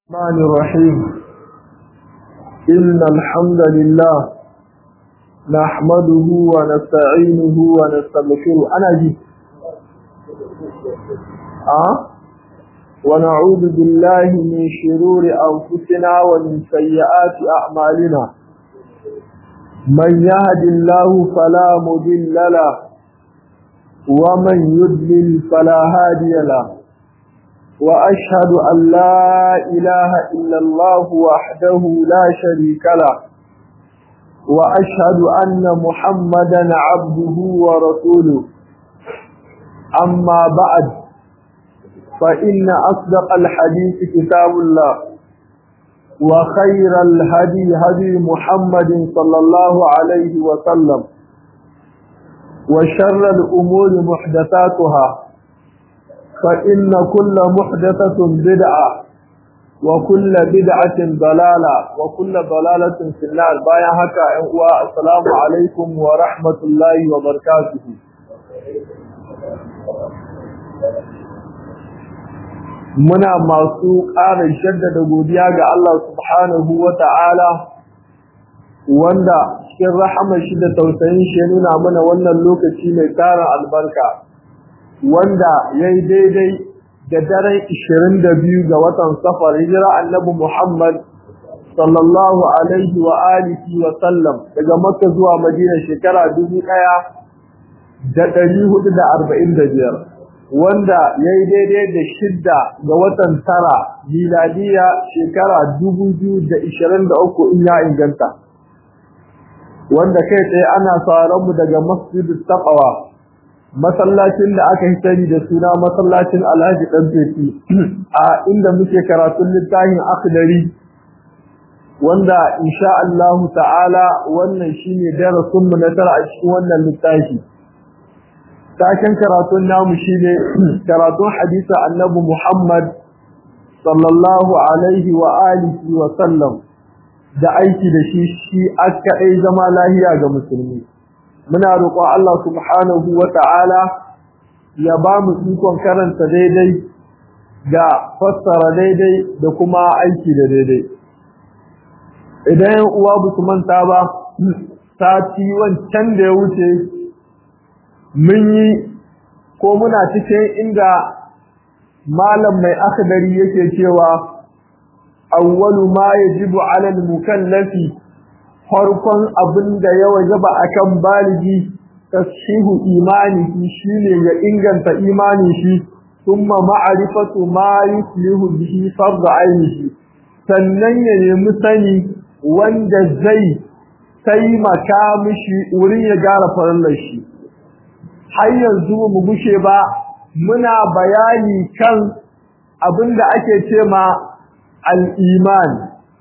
الرحمن الرحيم إن الحمد لله نحمده ونستعينه ونستغفره أنا جي أه؟ ونعوذ بالله من شرور أنفسنا ومن سيئات أعمالنا من يهد الله فلا مضل له ومن يضلل فلا هادي له وأشهد أن لا إله إلا الله وحده لا شريك له وأشهد أن محمدا عبده ورسوله أما بعد فإن أصدق الحديث كتاب الله وخير الهدي هدي محمد صلى الله عليه وسلم وشر الأمور محدثاتها فإن كل محدثة بدعة وكل بدعة ضلالة وكل ضلالة في النار بايا هكا السلام عليكم ورحمة الله وبركاته muna masu ƙara shaddada godiya ga Allah subhanahu wa ta'ala wanda cikin rahamar shi da tausayin shi ya nuna mana wannan lokaci mai tara albarka wanda ya yi daidai da daren 22 ga watan safar hijira annabi Muhammad sallallahu alaihi wa alihi wa sallam daga makka zuwa madina shekara 1445 wanda ya yi daidai da shidda ga watan tara miladiya shekara 2023 in ya inganta wanda kai tsaye ana sauran mu daga masjidul taqwa masallacin da aka sani da suna masallacin Alhaji Dan Fefi a inda muke karatun littafin akhdari wanda insha Allah ta'ala wannan shine darasin mu na tara a cikin wannan littafi taken karatun namu shine karatun hadisi annabi Muhammad sallallahu alaihi wa alihi wa sallam da aiki da shi shi aka zama lahiya ga musulmi muna roƙon Allah subhanahu wa ta'ala ya ba mu ikon karanta daidai da fassara daidai da kuma aiki da daidai. Idan yan uwa ba su manta ba, sati wancan da ya wuce, mun yi ko muna cikin inda malam mai akadari yake cewa, awwalu ma yajibu alal mukallafi farkon abin da ya wajaba akan baligi tashihu imani shine ya inganta imani shi thumma ma'rifatu ma yuslihu bihi fard ainihi sannan ya nemi sani wanda zai taimaka mishi wurin ya gara farallar shi har yanzu mu gushe ba muna bayani kan abin da ake ce ma al-iman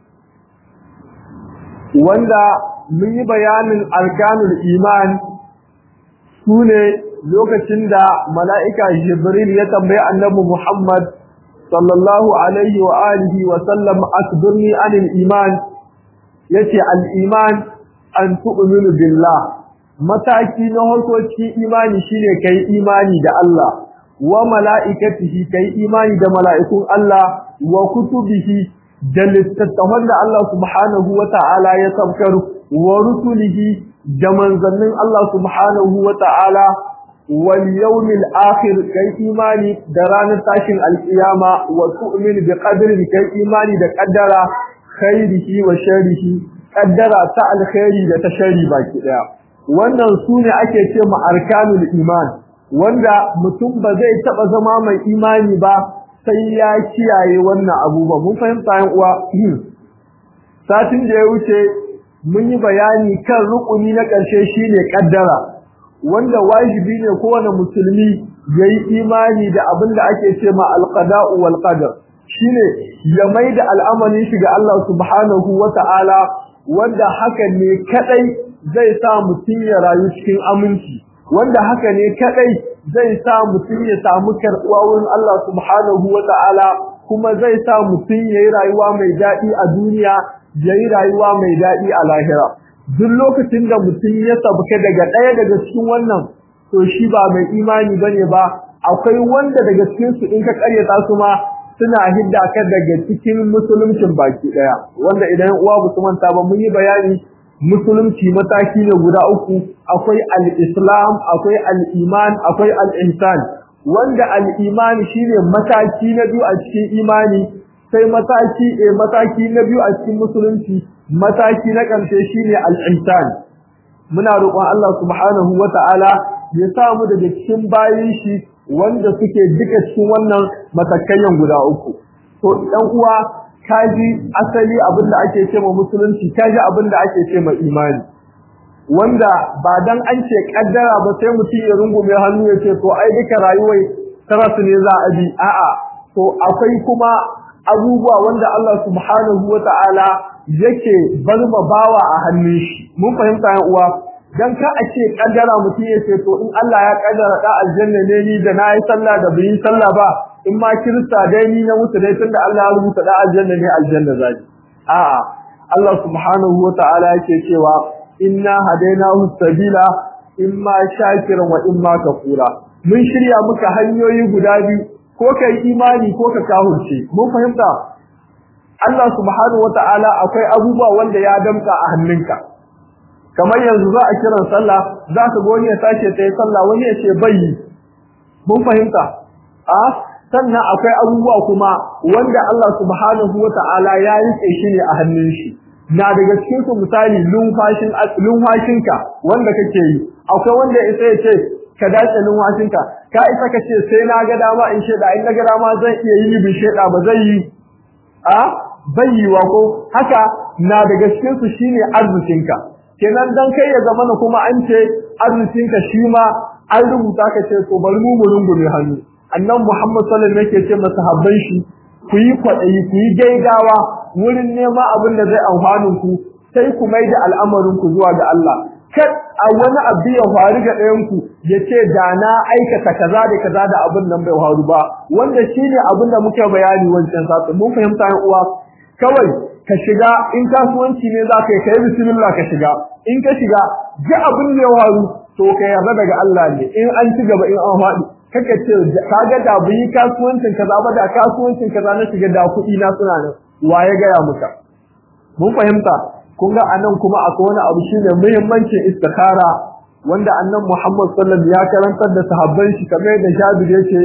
wanda mun yi bayanin arkanul iman su ne lokacin da mala'ika jibril ya tambayi annabi muhammad sallallahu alaihi wa alihi wa sallam asbirni anil iman yace al iman an tu'minu billah mataki na harkokin imani shine kai imani da Allah wa mala'ikatihi kai imani da mala'ikun Allah wa kutubihi da littattafan da Allah subhanahu wa ta'ala ya saukar wa rusulihi da manzannin Allah subhanahu wa ta'ala wal yawmil akhir kai imani da ranar tashin alkiyama wa tu'min bi qadri kai imani da qaddara khairihi wa sharrihi qaddara ta alkhairi da ta sharri baki daya wannan sune ake ce ma arkanul iman wanda mutum ba zai taba zama mai imani ba sai ya kiyaye wannan abubuwa mun fahimta yan uwa satin da ya wuce mun yi bayani kan rukuni na ƙarshe shine kaddara wanda wajibi ne kowane musulmi yayi imani da abin da ake ce ma alqada'u wal qadar shine ya maida al'amarin shi ga Allah subhanahu wata'ala wanda haka ne kadai zai sa mutum ya rayu cikin aminci wanda haka ne kadai zai sa mutum ya samu karɓuwa wurin Allah subhanahu wa ta'ala kuma zai sa mutum ya yi rayuwa mai daɗi a duniya ya yi rayuwa mai daɗi a lahira duk lokacin da mutum ya sabuka daga ɗaya daga cikin wannan to shi ba mai imani bane ba akwai wanda daga cikin su in ka ƙaryata su ma suna hidda ka daga cikin musuluncin baki daya wanda idan uwa ba su manta ba mun yi bayani musulunci mataki ne guda uku akwai al-islam akwai al-iman akwai al-ihsan wanda al-iman shine mataki na biyu a cikin imani sai mataki eh mataki na biyu a cikin musulunci mataki na ƙarshe shine al-ihsan muna roƙon Allah subhanahu wata'ala ya sa mu daga cikin bayin shi wanda suke duka cikin wannan matakayen guda uku to dan uwa kaji asali abinda ake ce ma musulunci kaji abinda ake ce ma imani wanda ba dan an ce kaddara ba sai mutum ya rungume hannu ya ce to ai duka rayuwar tarasu ne za a bi a'a to akwai kuma abubuwa wanda Allah subhanahu wata'ala yake bar ma bawa a hannun shi mun fahimta yan uwa dan ka a ce kaddara mutum ya ce to in Allah ya kaddara da aljanna ne ni da nayi sallah da bai sallah ba in ma kirista dai ni na mutu dai tunda Allah ya rubuta da aljanna ne aljanna zai a'a Allah subhanahu wata'ala yake cewa inna hadainahu sabila imma shakiran wa imma kafura mun shirya muka hanyoyi guda biyu ko kai imani ko ka kahurce mun fahimta Allah subhanahu wata'ala akwai abubuwa wanda ya damka a hannunka kamar yanzu za a kiran sallah za ka ga wani ya tashi ta yi sallah wani ya ce bai mun fahimta a sannan akwai abubuwa kuma wanda Allah subhanahu wata'ala ya rike shi ne a hannun shi na daga cikin su misali lumfashin lumfashinka wanda kake yi akwai wanda isa ya ce ka dace lumfashinka ka isa ka ce sai na ga dama in sheda in na ga dama zan iya yi bin sheda ba zai yi a bayyiwa ko haka na daga cikin su shine arzikinka kenan dan kai ya zama kuma an ce arzikinka shi ma an rubuta ka ce to bari mu mu rungume hannu annan Muhammad sallallahu alaihi wasallam yake ce masahabban shi ku yi kwaɗayi ku yi gaigawa wurin nema abin da zai amfanin ku sai ku mai da al'amarin ku zuwa ga Allah kar a wani abu ya faru ga ɗayan ku ya ce da na aikata kaza da kaza da abin nan bai faru ba wanda shine abin da muke bayani wancan satin mun fahimta yan uwa kawai ka shiga in kasuwanci ne za ka yi kai bismillah ka shiga in ka shiga ji abin da ya faru to ka yarda daga Allah ne in an ci gaba in an faɗi kaka ce kaga da bu yi kasuwancin kaza ba da kasuwancin kaza na shiga da kuɗi na suna nan wa ya gaya muka mun fahimta kun ga anan kuma akwai wani abu shine muhimmancin istikhara wanda annan Muhammad sallallahu alaihi wasallam ya karantar da sahabban shi kamar da Jabir yake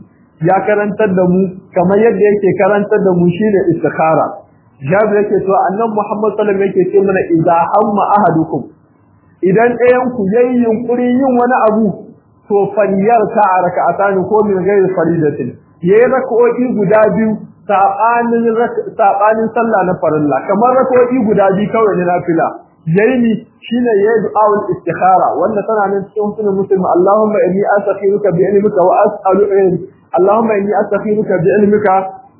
ya karantar da mu kamar yadda yake karantar da mu shine istikhara Jabir yake to annan Muhammad sallallahu alaihi wasallam yake ce mana idza hamma ahadukum idan ɗayan ku yayi yunkuri yin wani abu to faliyar ta a raka'atani ko min ghairi faridatin yayi rak'o'i guda biyu sabanin sabanin sallah na farilla kamar rak'o'i guda biyu kawai na nafila yayi ni shine yayi du'aul istikhara wanda tana nan cikin sunan muslim Allahumma inni astakhiruka bi ilmika wa as'alu Allahumma inni astakhiruka bi ilmika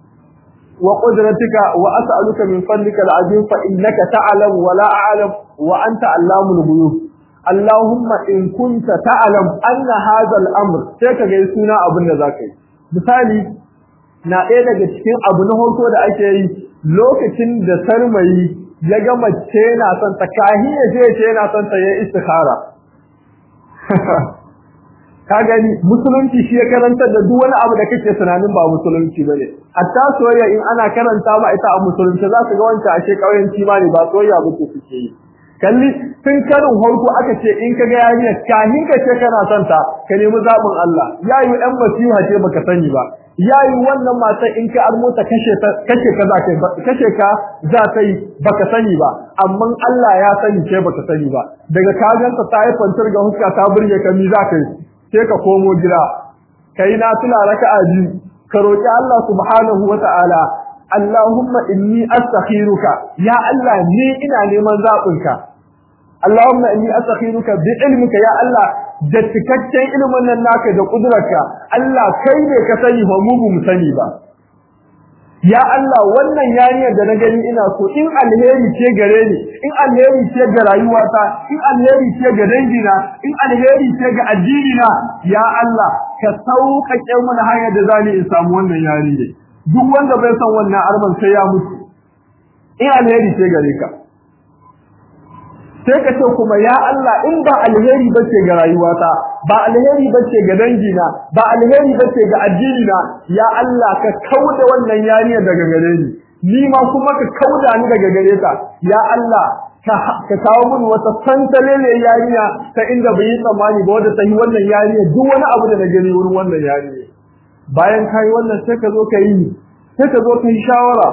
wa qudratika wa as'aluka min fadlika al'azim fa innaka ta'lamu wa la a'lam wa anta allamul ghuyub Allahumma in kunta ta'lam anna hadha al-amr sai ka ga suna abin da zaka yi misali na ɗaya daga cikin abu na hoto da ake yi lokacin da sarmayi ya ga mace na son ta kahi ya je ce yana son ta yi istikhara ka gani musulunci shi ya karantar da duk wani abu da kake tunanin ba musulunci bane hatta soyayya in ana karanta ma ita a musulunci za ka ga wancan ashe kauyanci ma ne ba soyayya ba ce suke yi kalli tun karin harko aka ce in ka ga yarinya kahin ka ce kana son ta ka nemi zaɓin Allah yayi ɗan masiha ce baka sani ba yayi wannan matan in ka almota kashe ta kashe ka za ka kashe ka za ta yi baka sani ba amma Allah ya sani ce baka sani ba daga ka ganta ta yi fantar ga huska ta burge ka mi za ka yi sai ka komo gida kai na tuna raka'a biyu ka roki Allah subhanahu wata'ala Allahumma inni astakhiruka ya Allah ni ina neman zaɓinka Allahumma inni astakhiruka bi ilmika ya Allah da cikakken ilimin nan naka da kudurarka Allah kai ne ka sani ba mu mu sani ba ya Allah wannan yariyar da na gani ina so in alheri ce gare ni in alheri ce ga rayuwata in alheri ce ga dangina in alheri ce ga addini na ya Allah ka sauƙaƙe mana hanyar da zani in samu wannan yariyar duk wanda bai san wannan arman sai ya mutu in alheri ce gare ka sai ka ce kuma ya Allah in ba alheri bace ga rayuwata ba alheri bace ga dangina ba alheri bace ga addinina ya Allah ka kauda wannan yariya daga gare ni ni ma kuma ka kauda ni daga gare ta ya Allah ka kawo min wata santalele yariya ta inda bai yi tsammani ba wanda ta yi wannan yariya duk wani abu da na gani wurin wannan yariya bayan kai wannan sai ka zo ka yi sai ka zo ka yi shawara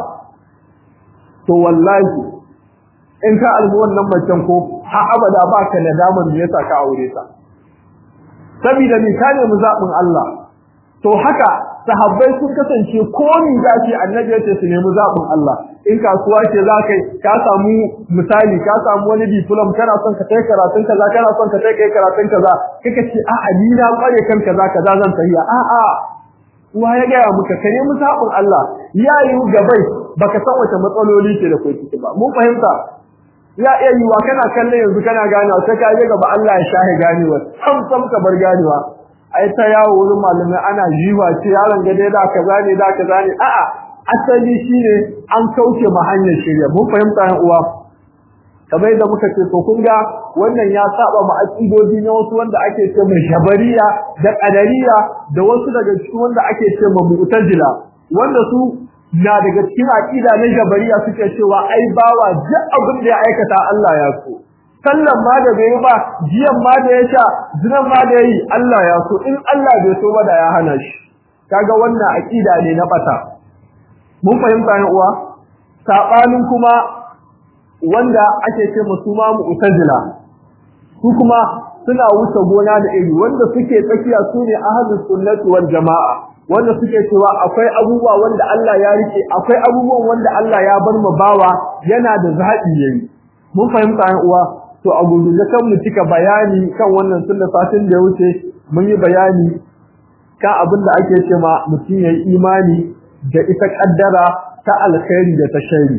to wallahi in ka albi wannan macen ko har abada ba ka nadamar me yasa ka aure ta saboda ni ka nemi zaɓin Allah to haka sahabbai sun kasance ko ni za ki annabi yace su nemi zaɓin Allah in kasuwa ce za ka ka samu misali ka samu wani diplom kana son ka kai karatun kaza kana son ka kai karatun kaza kika ce a'a ni na kware kan kaza kaza zan tafiya a'a uwa ya gaya muka ka nemi zaɓin Allah ya yi gabai baka san wace matsaloli ke da kai ciki ba mun fahimta ya iya yiwa kana kallon yanzu kana ganewa sai ka je gaba Allah ya shahe ganewa sam sam ka bar ganewa ai ta yawo wurin malamai ana jiwa ce yaron ga dai da kaza ne da kaza ne a'a asali shine an kauce ma hanyar shirya mun fahimta yan uwa kamar yadda muka ce to kun ga wannan ya saba ma aqidodi na wasu wanda ake ce mai shabariya da qadariya da wasu daga cikin wanda ake ce ma mu'tazila wanda su na daga cikin aqida na jabariya suke cewa ai bawa duk abin da ya aikata Allah ya so sallan ma da bai ba jiyan ma da ya sha zinan ma da yayi Allah ya so in Allah bai so ba da ya hana shi kaga wannan aqida ne na bata mun fahimta ne uwa sabanin kuma wanda ake ce musu ma mu'tazila su kuma suna wuce gona da iri wanda suke tsakiya su ne ahlus sunnati wal jamaa wanda suke cewa akwai abubuwa wanda Allah ya rike akwai abubuwan wanda Allah ya bar mu bawa yana da zaɓi yayi mun fahimta ai uwa to a gurguje kan mu cika bayani kan wannan sunna fatin da ya wuce mun yi bayani kan abin da ake cewa mutum yayi imani da ita kaddara ta alkhairi da ta shari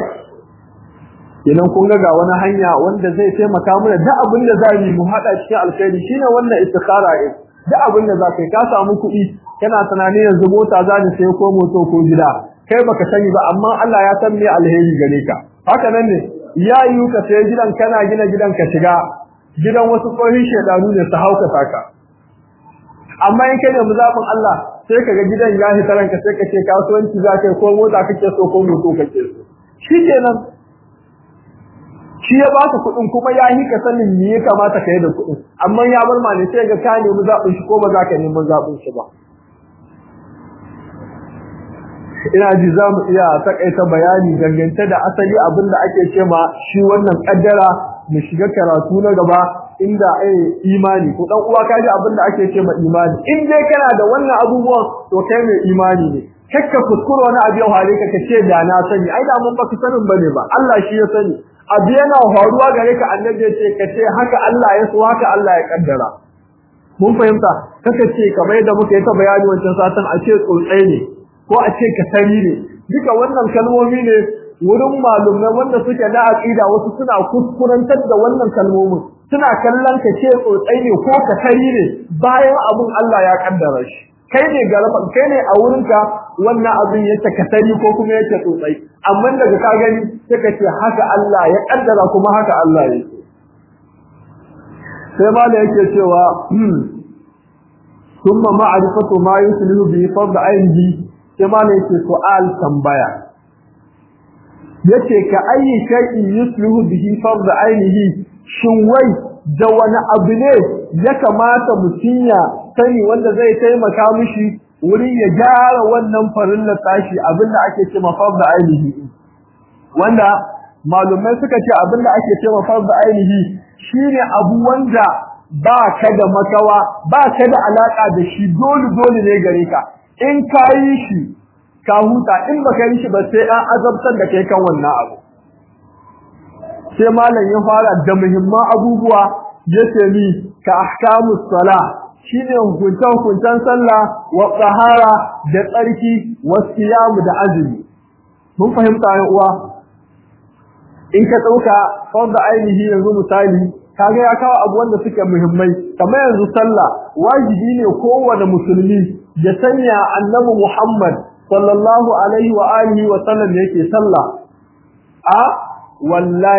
idan kun ga wani hanya wanda zai taimaka mana duk abin da za mu hada cikin alkhairi shine wannan istikhara ɗin duk abin da za ka yi ka samu kuɗi kana tunanin yanzu mota za ni sai ko moto ko gida kai baka sani ba amma Allah ya san me alheri gare ka haka nan ne ya yi ka sai gidan kana gina gidan ka shiga gidan wasu tsohin shedanu ne su hauka saka amma in kai da muzafin Allah sai kaga gidan ya hita ranka sai ka ce kasuwanci za ka yi ko mota kake so ko moto kake so shikenan shi ya baka kuɗin kuma ya yi ka sanin me ya kamata ka yi da kuɗin amma ya bar ma ne sai ga ka nemi zaɓin shi ko ba za ka nemi zaɓin shi ba ina ji za mu iya takaita bayani dangance da asali abin da ake ce ma shi wannan kaddara mu shiga karatu na gaba inda ai imani ko dan uwa kaji abin da ake ce ma imani in dai kana da wannan abubuwan to kai mai imani ne kakka kuskure wani abu ya hare ka kace da na sani ai da mun baka sanin bane ba Allah shi ya sani abu yana faruwa gare ka annabi ya ce kace haka Allah ya so haka Allah ya kaddara mun fahimta kaka ce kamar yadda muka yi ta bayani wancan satan a ce tsotsai ne ko a ce kasari ne duka wannan kalmomi ne wurin malumai wanda suke da aqida wasu suna kuskurantar da wannan kalmomin suna kallon ka ce tsotsai ne ko kasari ne bayan abun Allah ya kaddara shi kai ne garaban kai ne a wurinka wannan abin yake kasari ko kuma yake tsotsai amma daga ka gani sai ka ce haka Allah ya kaddara kuma haka Allah ya sai ma da yake cewa ثم معرفة ما يسلم به فرض عينه sai ma ne yake su'al tambaya yace ka ayi shay'in yusluhu bihi fard ainihi shin wai da wani abu ne ya kamata mutum ya sani wanda zai taimaka mishi wurin ya gyara wannan farilla tashi abinda ake ce ma fard ainihi wanda malumai suka ce abinda ake ce ma fard ainihi shine abu wanda ba ka da makawa ba ka da alaka da shi dole dole ne gare ka in ka yi shi ka huta in baka yi shi ba sai an azabtar da kai kan wannan abu sai malam ya fara da muhimman abubuwa yace ni ka ahkamus sala shine hukuntan hukuntan sallah wa tsahara da tsarki wa siyam da azumi mun fahimta ya uwa in ka dauka fanda ainihi yanzu misali kaga ya kawo abu wanda suke muhimmai kamar yanzu sallah wajibi ne kowane musulmi ya sanya annabi Muhammad sallallahu alaihi wa alihi wa sallam yake sallah a wallahi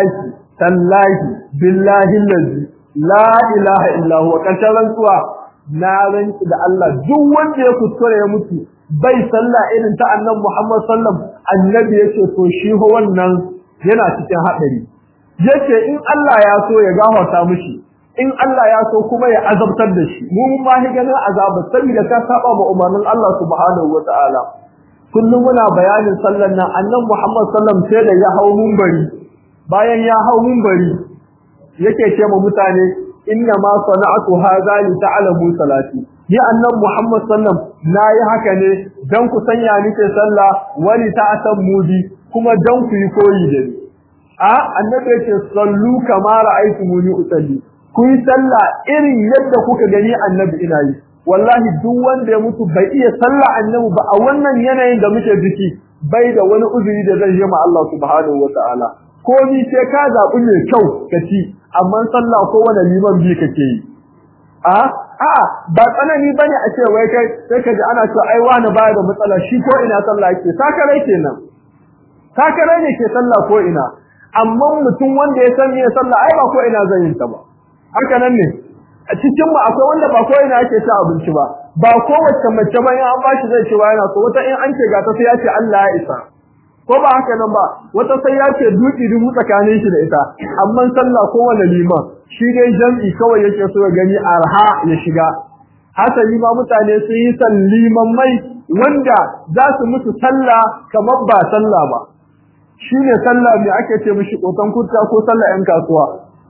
tallahi billahi allazi la ilaha illa huwa kashan rantsuwa na rantsi da Allah duk wanda ya kuskure ya mutu bai sallah irin ta annabi Muhammad sallam annabi yace to shi ho wannan yana cikin hadari yace in Allah ya so ya gafarta mishi in Allah ya so kuma ya azabtar da shi mu mun ma ganin azaba saboda ka saba ma umarnin Allah subhanahu wataala kullum muna bayanin sallan nan annabi Muhammad sallam sai da ya hau munbari bayan ya hau munbari yake ce ma mutane inna ma sana'atu hadha li ta'lamu salati ni annabi Muhammad sallam nayi haka ne dan ku sanya ni ke sallah wali ta'tammu bi kuma dan ku yi koyi da ni a annabi yake sallu kama ra'aytumuni usalli ku yi sallah irin yadda kuka gani annabi ina yi wallahi duk wanda ya mutu bai iya sallah annabi ba a wannan yanayin da muke ciki bai da wani uzuri da zai yi ma Allah subhanahu wataala ko ni sai ka zabi mai kyau ka ci amma sallah ko wani liman bi kake yi a a ba tsanani bane a ce wai kai sai ka ji ana cewa ai wani baya da matsala shi ko ina sallah yake sakarai kenan sakarai ne ke sallah ko ina amma mutum wanda ya san me sallah ai ba ko ina zai yin ta ba haka nan ne a cikin mu akwai wanda ba ko ina yake ci abinci ba ba kowace mace ba in an bashi zai ce ba yana so wata in an ce ga ta sai ya ce Allah ya isa ko ba haka nan ba wata sai ya ce duki dubu tsakanin shi da ita amma sallah ko wani liman shi dai jam'i kawai yake so ya gani arha ya shiga hasali ma mutane sun yi salliman mai wanda za su mutu sallah kamar ba sallah ba shine sallah me ake ce mishi kotan kurta ko sallah yan kasuwa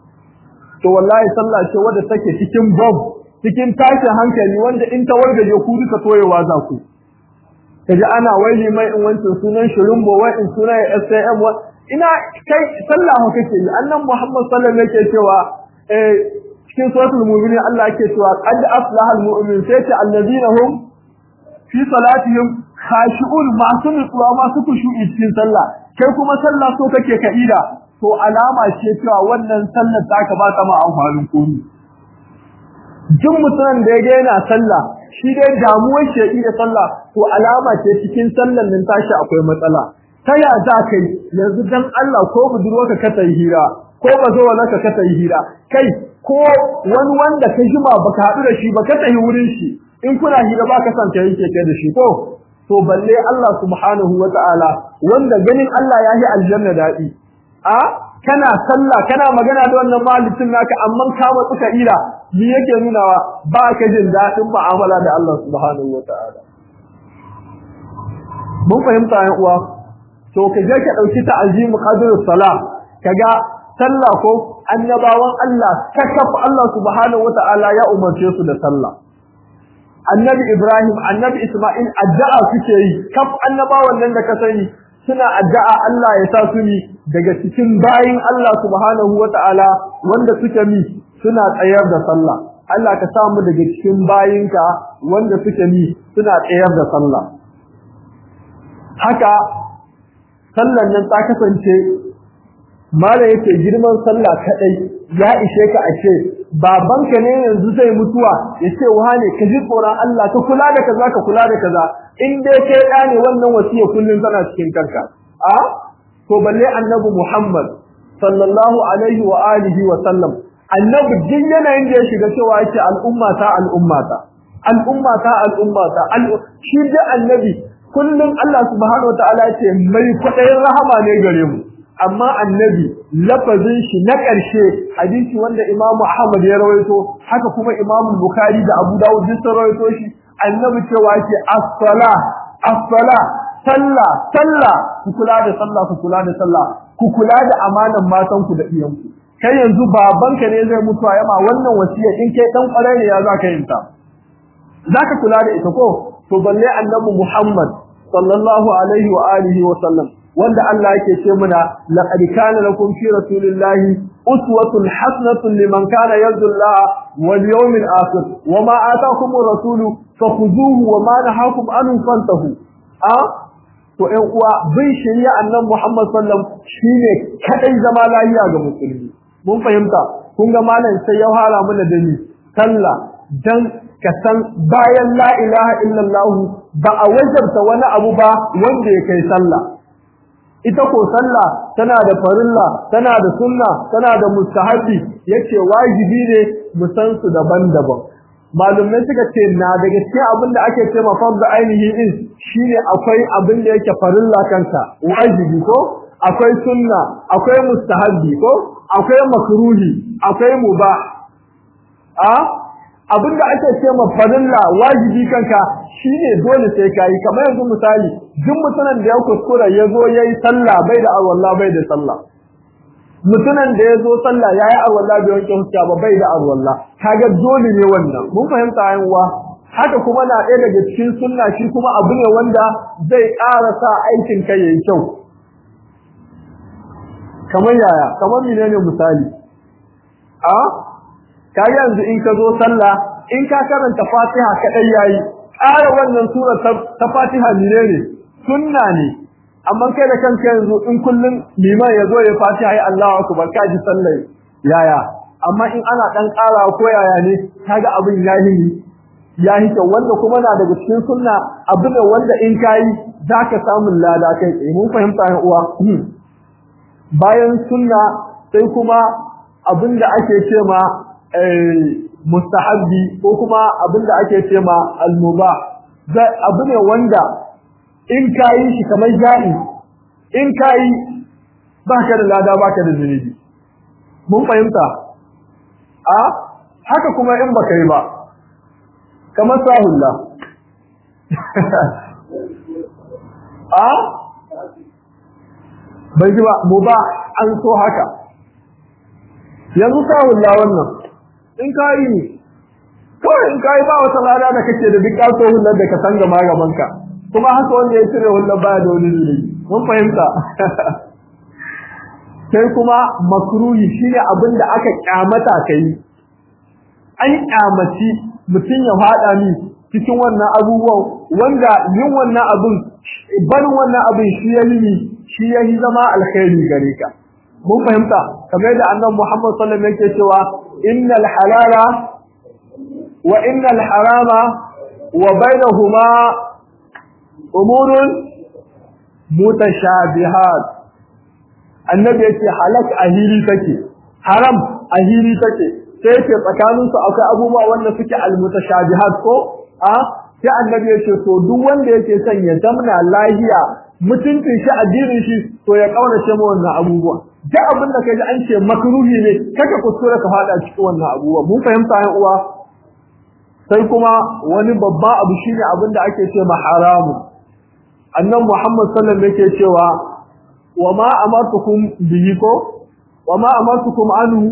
to wallahi sallah ce wadda take cikin bob cikin tashin hankali wanda in ta wargaje ku duka toyewa za ku kaji ana waili mai in wancan sunan shirumbo wai in sunan SAM wa ina kai sallah ho kake yi annan Muhammad sallallahu alaihi yake cewa eh cikin suratul mu'minin Allah yake cewa qad aflahal mu'min sai ce allazina hum fi salatihim khashi'un masu nutsuwa masu kushu'i cikin sallah kai kuma sallah so kake ka ida to alama ce cewa wannan sallar taka ba ta ma amfanin komai duk mutumin da ya yana sallah shi dai damuwar shi da sallah to alama ce cikin sallar nan tashi akwai matsala ta ya za kai yanzu dan Allah ko budurwarka ka ta hira ko ba zo wala ka ta hira kai ko wani wanda ka jima baka haɗu da shi ba ka tafi wurin shi in kuna hira ba ka san ta yake kai da shi ko to balle Allah subhanahu wataala wanda ganin Allah ya yi aljanna daɗi a kana sallah kana magana da wannan malikin naka amma ka matsu ka ira me yake nunawa ba ka jin dadin mu'amala da Allah subhanahu wataala mun fahimta yan uwa to ka je ka dauki ta'azimu qadrus salah kaga sallah ko annabawan Allah kakaf Allah subhanahu wataala ya umarce su da sallah annabi Ibrahim annabi Isma'il addu'a suke yi kaf annabawan nan da ka sani suna addu'a Allah ya sa su ni daga cikin bayin Allah subhanahu wata'ala wanda suke mi suna tsayar da sallah Allah ka samu daga cikin bayinka wanda suke mi suna tsayar da sallah haka sallan nan ta kasance mala yake girman sallah kadai ya ishe ka ashe babanka ne yanzu zai mutuwa yace wane ka ji tsoron Allah ka kula da kaza ka kula da kaza in dai kai da ne wannan wasiya kullun tana cikin karka a to balle annabi Muhammad sallallahu alaihi wa alihi wa sallam annabi din yanayin da ya shiga cewa yake al'umma ta al'umma ta al'umma ta al'umma ta shi da annabi kullun Allah subhanahu wa ta'ala yace mai kwadayin rahama ne gare mu amma annabi lafazin shi na ƙarshe hadisi wanda Imam Ahmad ya rawaito haka kuma Imam Bukhari da Abu Dawud duk sun rawaito shi annabi cewa yake as-sala as-sala sallah sallah ku kula da sallah ku kula da sallah ku kula da amanan matan ku da iyan ku kai yanzu babanka ne zai mutu a yama wannan wasiya in kai dan kwarai ne ya zaka yin ta zaka kula da ita ko to balle annabi Muhammad sallallahu alaihi wa alihi wa sallam wanda Allah yake ce muna laqad kana lakum fi rasulillahi uswatun hasanatun liman kana yarju Allah wal yawmil akhir wama ataakumur rasulu fakhuzuhu wama nahakum anhu fantahu a to ɗan uwa bin shari'a annabi Muhammad sallam shine kadai zama lafiya ga musulmi mun fahimta kun ga malam sai ya hala mana da ni sallah dan ka san bayan la ilaha illallah ba a wajabta wani abu ba wanda ya kai sallah ita ko sallah tana da farilla tana da sunna tana da mustahabi yace wajibi ne mu san su daban-daban malumai suka ce na daga cikin abin da ake ce ma fardu ainihi din shine akwai abin da yake farilla kanka wajibi ko akwai sunna akwai mustahabi ko akwai makruhi akwai mubah a abin da ake ce ma farilla wajibi kanka shine dole sai kai kamar yanzu misali duk mutumin da ya kuskura ya zo yayi sallah bai da alwala bai da sallah mutumin da ya zo sallah yayi alwala bai wanke huska ba bai da alwala kaga dole ne wannan mun fahimta yan uwa haka kuma na ɗaya daga cikin sunna shi kuma abu ne wanda zai ƙara sa aikin ka yayi kyau kamar yaya kamar menene misali a ka yanzu in ka zo sallah in ka karanta Fatiha kadai yayi ƙara wannan sura ta Fatiha menene sunna ne amma kai da kanka yanzu in kullun liman yazo ya Fatiha ai Allahu akbar ka ji sallah yaya amma in ana dan ƙara ko yaya ne kaga abin yayi yayi to wanda kuma na daga cikin sunna abu ne wanda in kai zaka samu lada kai mun fahimta yan uwa bayan sunna sai kuma abinda ake ce ma mustahabbi ko kuma abinda ake ce ma almubah abu ne wanda in kayi shi kamar ja'i in kayi baka da lada baka da zunubi mun fahimta a haka kuma in baka yi ba kamar sahulla a bai ji ba mu ba an so haka yanzu sahulla wannan in kayi ne kawai in kayi ba wata lada da kake da duk kaso hullar da ka san gama gabanka kuma haka wanda ya cire hullar baya da wani zuri mun fahimta sai kuma makruhi shine abin da aka kyamata kai an kyamaci mutum ya fada ni cikin wannan abubuwan wanda yin wannan abin barin wannan abin shi ya yi shi ya yi zama alkhairi gare ka mun fahimta kamar da annabi Muhammad sallallahu alaihi wasallam yake cewa innal halala wa innal harama wa bainahuma umurun mutashabihat annabi yake halak ahiri take haram ahiri take sai yake tsakanin su akwai abubuwa wanda suke almutashabihat ko a sai annabi yake to duk wanda yake son ya zamna lahiya mutuncin shi addinin shi to ya kaurace mu wannan abubuwa duk abin da kaji an ce makruhi ne kaka kuskure ka fada cikin wannan abubuwa mun fahimta yan uwa sai kuma wani babba abu shine abin da ake ce ma haramu annan Muhammad sallallahu alaihi yake cewa wa ma amartukum bihi ko wa ma amartukum anhu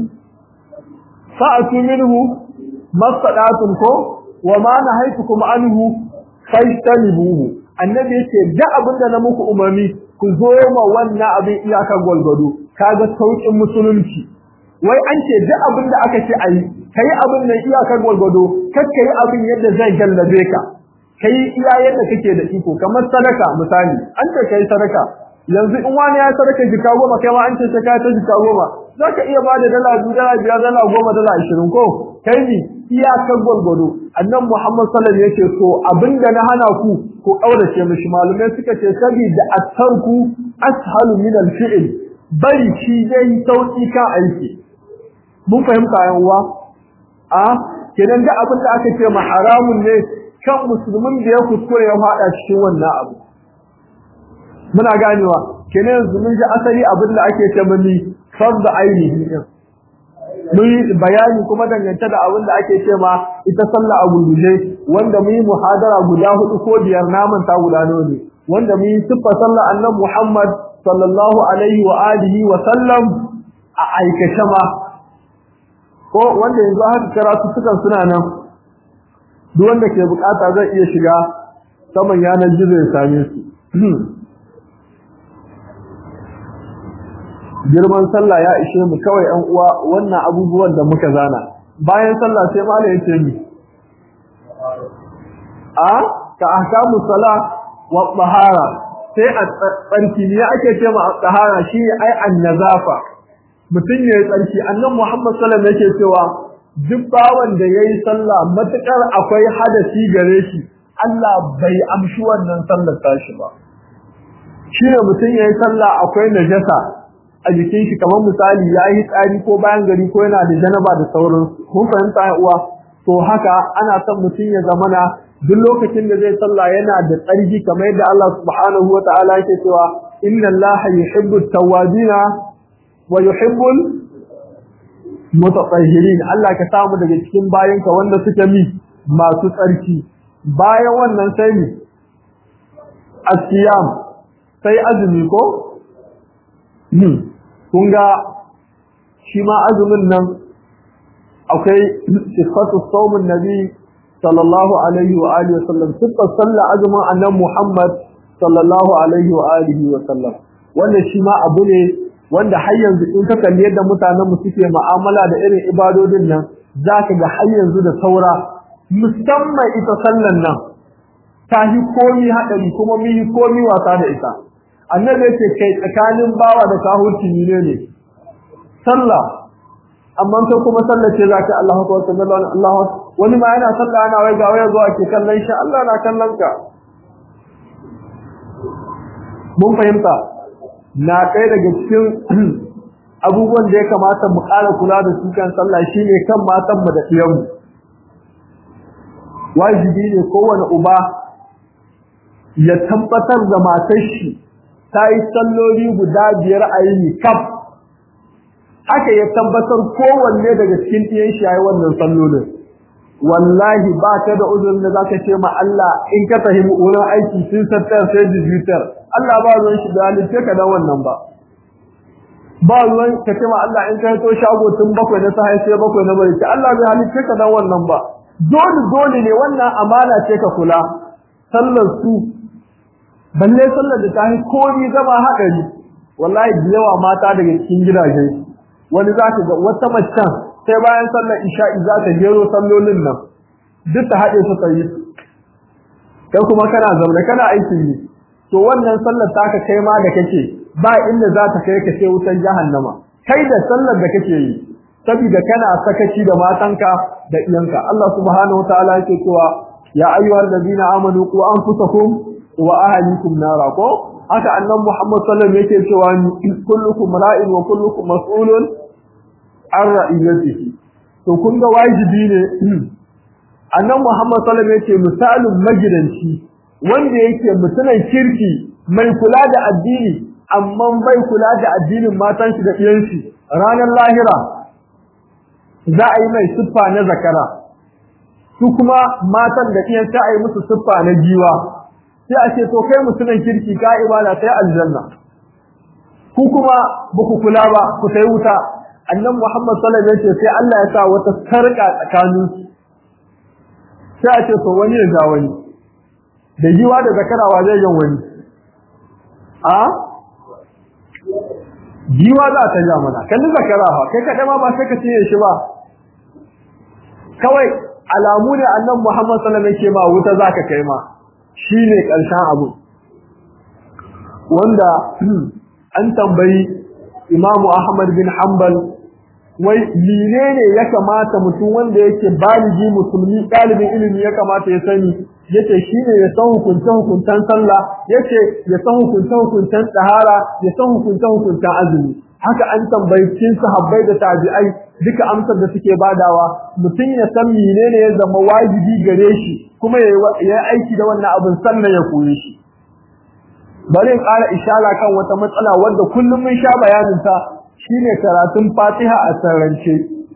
fa'atu minhu mastata'tum ko wa ma nahaytukum anhu fajtanibuhu annabi yace da abinda na muku umarni ku zo ma wannan abin iyaka gwalgwado kaga saukin musulunci wai an ce da abinda aka ce ayi kai abin nan iyaka gwalgwado kakkai abin yadda zai gallabe ka kai iya yadda kake da iko kamar sadaka misali an ce kai sadaka yanzu in wani ya sadaka jika goma kai ma an ce sai ka ta jika goma zaka iya bada dala biyu dala biyar dala goma dala ashirin ko kai ni iyakar gwalgwado annan Muhammad sallallahu alaihi wasallam yake so abinda na hana ku ku kaurace mishi malumai suka ce saboda at-tarku ashalu min al-fi'l bari shi zai sauki kan aiki mun fahimta yan uwa a kenan da abinda aka ce ma haramun ne kan musulmin da ya kuskure ya fada cikin wannan abu muna ganewa kenan yanzu mun ji asali abin da ake ce mani fardu ainihi din mun yi bayani kuma dangance da abin da ake ce ma ita sallah a gurguje wanda mun yi muhadara guda hudu ko biyar naman ta guda ne wanda mun yi siffa sallah annabi Muhammad sallallahu alaihi wa alihi wa sallam a aikace ma ko wanda yanzu haka karatu sukan suna nan duk wanda ke bukata zai iya shiga saman yanar gizo ya same su girman sallah ya ishe mu kawai ɗan uwa wannan abubuwan da muka zana bayan sallah sai malam yace ni a ka ahkamu salah wa tahara sai a tsarki ne ake ce ma tahara shi ai annazafa mutun yayi tsarki annabi Muhammad sallallahu alaihi wasallam yake cewa duk bawan da yayi sallah matukar akwai hadasi gare shi Allah bai amshi wannan sallar tashi ba shine mutum yayi sallah akwai najasa a jikin shi kamar misali yayi tsari ko bayan gari ko yana da janaba da sauransu kun fahimta uwa to haka ana son mutum ya zamana duk lokacin da zai sallah yana da tsarki kamar yadda Allah subhanahu wata'ala yake cewa inna Allah yuhibbu at-tawwabina wa yuhibbu mutatahhirin Allah ka samu daga cikin bayanka wanda suke mi masu tsarki bayan wannan sai mi asiyam sai azumi ko hmm kun ga shi ma azumin nan akwai sifatu saumin nabi sallallahu alaihi wa alihi wa sallam sifar sallah azumin annabi Muhammad sallallahu alaihi wa alihi wa sallam wannan shi ma abu ne wanda har yanzu in ka kalli yadda mutanen mu suke mu'amala da irin ibadodin nan zaka ga har yanzu da saura musamman ita sallan nan ta yi komi hadari kuma mun yi komi wasa da ita annabi yake kai tsakanin bawa da kahurci ne ne sallah amma kai kuma sallar ce zaka Allahu akbar sallallahu Allah wani ma yana sallah ana wai ga waya zuwa ke kallon shi Allah na kallon ka mun fahimta na kai daga cikin abubuwan da ya kamata mu ƙara kula da su kan sallah shine kan matan mu da iyan mu wajibi ne kowane uba ya tabbatar da matar shi ta yi salloli guda biyar a yini kaf haka ya tabbatar kowanne daga cikin ɗiyan shi yayi wannan sallolin wallahi ba ka da uzurin da zaka ce ma Allah in ka tafi wurin aiki sun sattar sai digital Allah ba ruwan shi da halitta ka da wannan ba ba ruwan ka ce ma Allah in ka to shago tun bakwai na sai sai bakwai na bari Allah bai halitta ka da wannan ba dole dole ne wannan amana ce ka kula sallar su balle sallar da ta yi komi zama haɗari wallahi da yawa mata daga cikin gidaje wani za ka ga wata macen sai bayan sallar isha'i za ta gero sallolin nan duk ta haɗe su tsayi kai kuma kana zaune kana aikin yi to wannan sallar taka kai ma da kake ba inda za ta kai ka sai wutar jahannama kai da sallar da kake yi saboda kana sakaci da matanka da iyanka Allah subhanahu wataala yake cewa ya ayyuhal ladina amanu qu anfusakum wa ahlikum nara ko haka annabi Muhammad sallallahu alaihi wasallam yake cewa kullukum ra'in wa kullukum mas'ulun an ra'iyatihi to kun ga wajibi ne annabi Muhammad sallallahu alaihi wasallam yake misalin magidanci wanda yake mutunan kirki mai kula da addini amma bai kula da addinin matan shi da iyan shi ranar lahira za a yi mai siffa na zakara su kuma matan da iyan ta a yi musu siffa na giwa sai a ce to kai mutunan kirki ka ibada sai aljanna ku kuma ba ku kula ba ku sai wuta annan Muhammad sallallahu alaihi wasallam sai Allah ya sa wata sarka tsakanin sai a ce to wani ya ja wani da giwa da zakarawa zai yin wani a giwa za ta ja mana kalli zakara fa kai kada ma ba sai ka ce shi ba kawai alamu ne annan Muhammad sallallahu alaihi wasallam ke ma wuta zaka kai ma shine karshen abu wanda an tambayi Imam Ahmad bin Hanbal wai menene ya kamata mutum wanda yake baligi musulmi dalibin ilimi ya kamata ya sani yace shine ya san hukuntan hukuntan sallah yace ya san hukuntan hukuntan tsahara ya san hukuntan hukuntan azumi haka an tambayi cikin sahabbai da tabi'ai duka amsar da suke badawa mutum ya san menene ya zama wajibi gare shi kuma ya aiki da wannan abin sannan ya koyi shi bari in ƙara ishara kan wata matsala wanda kullum mun sha bayanin ta shine karatun Fatiha a sarrance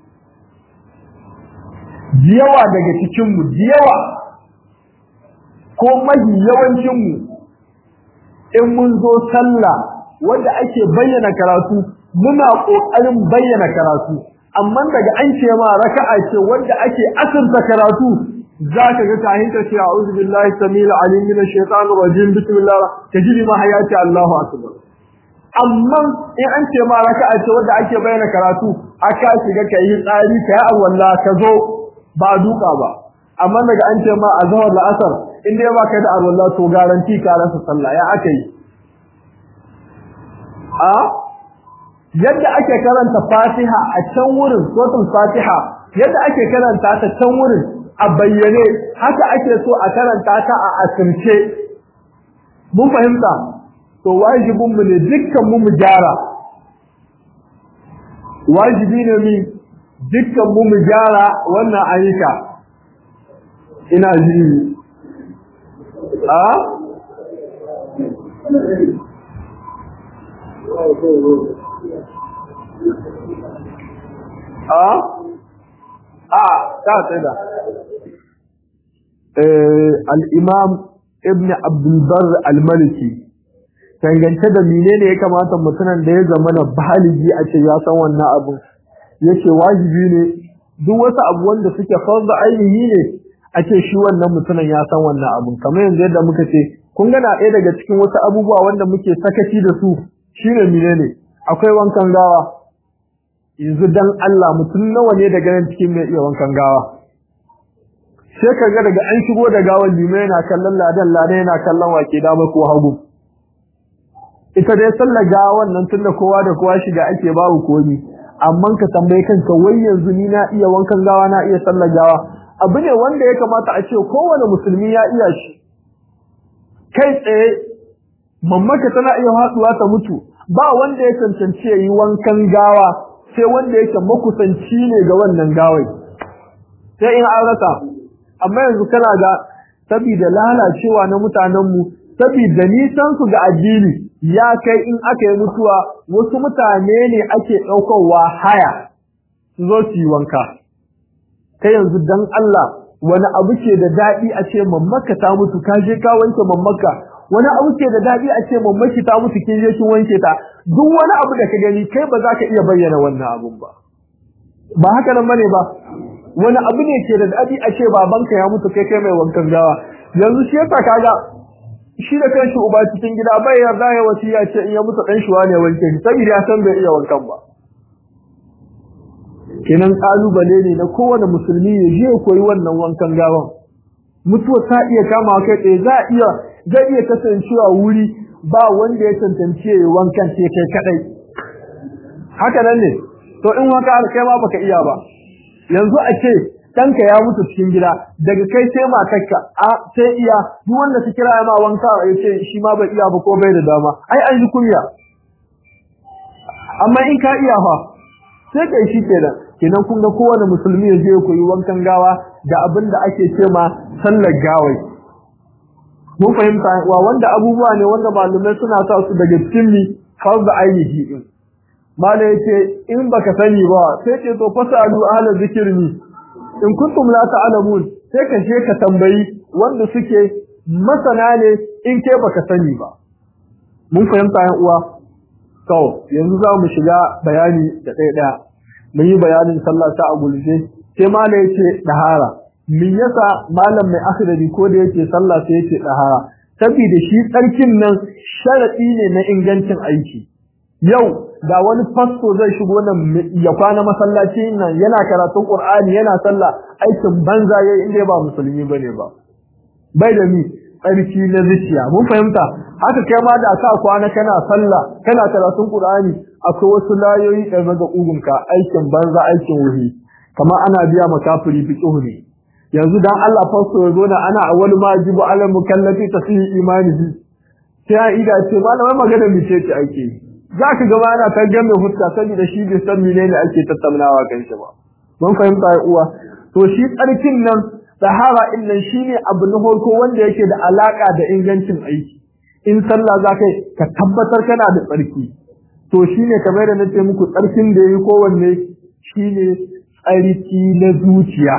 diyawa daga cikin mu diyawa ko mahi yawancin mu in mun zo sallah wanda ake bayyana karatu muna kokarin bayyana karatu amma daga an ce ma raka'a ce wanda ake asirta karatu zaka ga kahin ta ce a'udhu billahi samil alim minash shaitanir rajim bismillah tajri ma hayati Allahu akbar amma in an ce ma raka'a ce wanda ake bayyana karatu aka shiga kai tsari kai awalla ka zo ba duka ba amma daga an ce ma azhar da asar in dai ba kai da awalla to garanti ka rasa sallah ya akai a yadda ake karanta Fatiha a can wurin suratul Fatiha yadda ake karanta ta can wurin a bayyane haka ake so a karanta ta a asirce mun fahimta to wajibin mu ne dukkan mu mu gyara wajibi ne mi dukkan mu mu gyara wannan ayyuka ina ji a a a ta tsada al-imam ibn abdul bar al-maliki dangance da menene ya kamata mutumin da ya zama na baligi a ce ya san wannan abu yace wajibi ne duk wasu abu wanda suke farda ainihi ne a ce shi wannan mutumin ya san wannan abu kamar yanzu yadda muka ce kun gana ɗaya daga cikin wasu abubuwa wanda muke sakaci da su shine menene akwai wankan gawa yanzu dan Allah mutum nawa ne daga nan cikin mai iya wankan gawa sai ka ga daga an shigo da gawan limai yana kallon ladan ladan yana kallon wake dama ko hagu ita dai sallar gawan nan tunda kowa da kowa shiga ake babu komi amma ka tambaye kanka wai yanzu ni na iya wankan gawa na iya sallar gawa abu ne wanda ya kamata a ce kowane musulmi ya iya shi kai tsaye mammaka tana iya hatsuwa ta mutu ba wanda ya cancanci ya yi wankan gawa sai wanda yake makusanci ne ga wannan gawai sai in an rasa amma yanzu kana ga saboda lalacewa na mutanenmu saboda nisan su ga addini ya kai in aka yi mutuwa wasu mutane ne ake ɗaukarwa haya su zo su yi wanka kai yanzu dan Allah wani abu ke da daɗi a ce mammaka ta mutu ka je ka wanke mammaka wani abu ke da daɗi a ce mammaki ta mutu kin je kin wanke ta duk wani abu da ka gani kai ba za ka iya bayyana wannan abun ba ba haka nan bane ba wani abu ne ke da daɗi a ce babanka ya mutu kai kai mai wankan gawa yanzu shi yasa kaga shi da kanshi uba cikin gida bai yarda ya wasiya ce in ya mutu dan shi wane wanke shi saboda ya san bai iya wankan ba kenan kalubale ne na kowane musulmi ya je koyi wannan wankan gawan mutuwa ta iya kama kai tsaye za iya zai iya kasancewa wuri ba wanda ya tantance ya wankan ce kai kadai haka nan ne to in wanka kai ma baka iya ba yanzu a ce ɗanka ya mutu cikin gida daga kai sai matarka a sai iya duk wanda su kira ma wanka ya ce shi ma bai iya ba ko bai da dama ai an ji kunya amma in ka iya fa sai kai shi kenan kenan kun ga kowane musulmi ya je ya koyi wankan gawa da abin da ake ce ma sallar gawai mun fahimta wa wanda abubuwa ne wanda malumai suna sa su daga cikin mi farz ainihi din malai yace in baka sani ba sai ce to fasalu ahla zikirni in kuntum la ta'lamun sai ka je ka tambayi wanda suke masana ne in ke baka sani ba mun fahimta yan uwa to yanzu za mu shiga bayani da ɗaya ɗaya mun yi bayanin sallah ta a gulje sai malai yace dahara min yasa malam mai akhdari ko da yake sallah sai yake dahara saboda shi tsarkin nan sharadi ne na ingancin aiki yau da wani fasto zai shigo nan ya kwana masallaci nan yana karatun qur'ani yana sallah aikin banza yayi inda ba musulmi bane ba bai da mi tsarki na zuciya mun fahimta haka kai ma da ka kwana kana sallah kana karatun qur'ani akwai wasu layoyi da maga ugunka aikin banza aikin wuhi kamar ana biya makafiri fiqhu ne yanzu dan Allah fasto ya zo na ana awwal ma jibu ala mukallafi tasih imanihi sai a ida ce malamai magana mi ce ake zaka ga ana ta game fuska saboda shi bai san menene ake tattaunawa kan shi ba mun fahimta ya uwa to shi tsarkin nan sahara din nan shine abu na farko wanda yake da alaka da ingancin aiki in sallah zaka ka tabbatar kana da tsarki to shine kamar da nace muku tsarkin da yayi kowanne shine tsarki na zuciya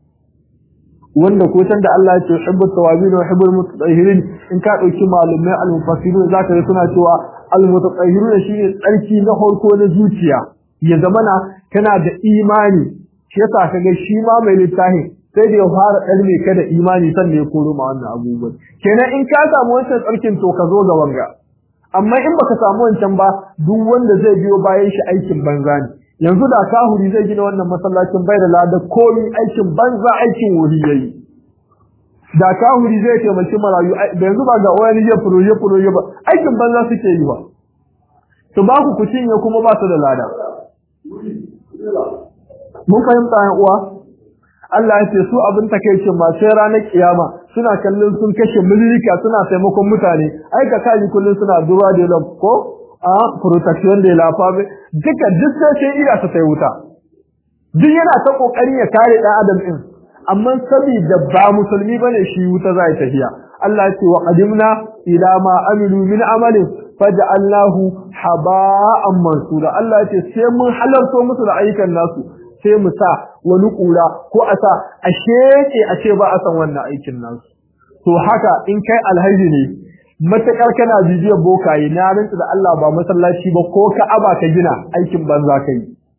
wanda ko san da Allah ya ce hubbu tawabin wa hubbul mutatahhirin in ka dauki malumai al-mufassirun zaka ga suna cewa al-mutatahhirun shine tsarki na farko na zuciya ya zamana kana da imani shi yasa kaga shi ma mai littafi sai da ya fara dalme ka da imani sannan ya koro ma wannan abubuwan kenan in ka samu wancan tsarkin to ka zo ga wanga amma in baka samu wancan ba duk wanda zai biyo bayan shi aikin banza ne yanzu da kahuri zai gina wannan masallacin bai da lada komi aikin banza aikin wuri yayi da kahuri zai taimaki marayu da yanzu ba ga wani ya furoje furoje ba aikin banza suke yi ba to ba ku ku cinye kuma ba su da lada mun fahimta yan uwa Allah ya ce su abin takeicin ba sai ranar kiyama suna kallon sun kashe milika suna taimakon mutane ai ka kaji kullun suna duba da lab ko a protection de la femme duka duk sai sai iya ta sai wuta duk yana ta kokarin ya kare dan adam din amma saboda ba musulmi bane shi wuta zai tafiya Allah ya ce wa qadimna ila ma amilu min amalin faj'alnahu haba'an mansura Allah ya ce sai mun halarto musu da ayyukan nasu sai mu sa wani kura ko a sa a sheke a ce ba a san wannan aikin nasu to haka in kai alhaji ne matakar kana bibiyar bokaye na rantsa da Allah ba masallaci ba ko ka'aba ka gina aikin banza kai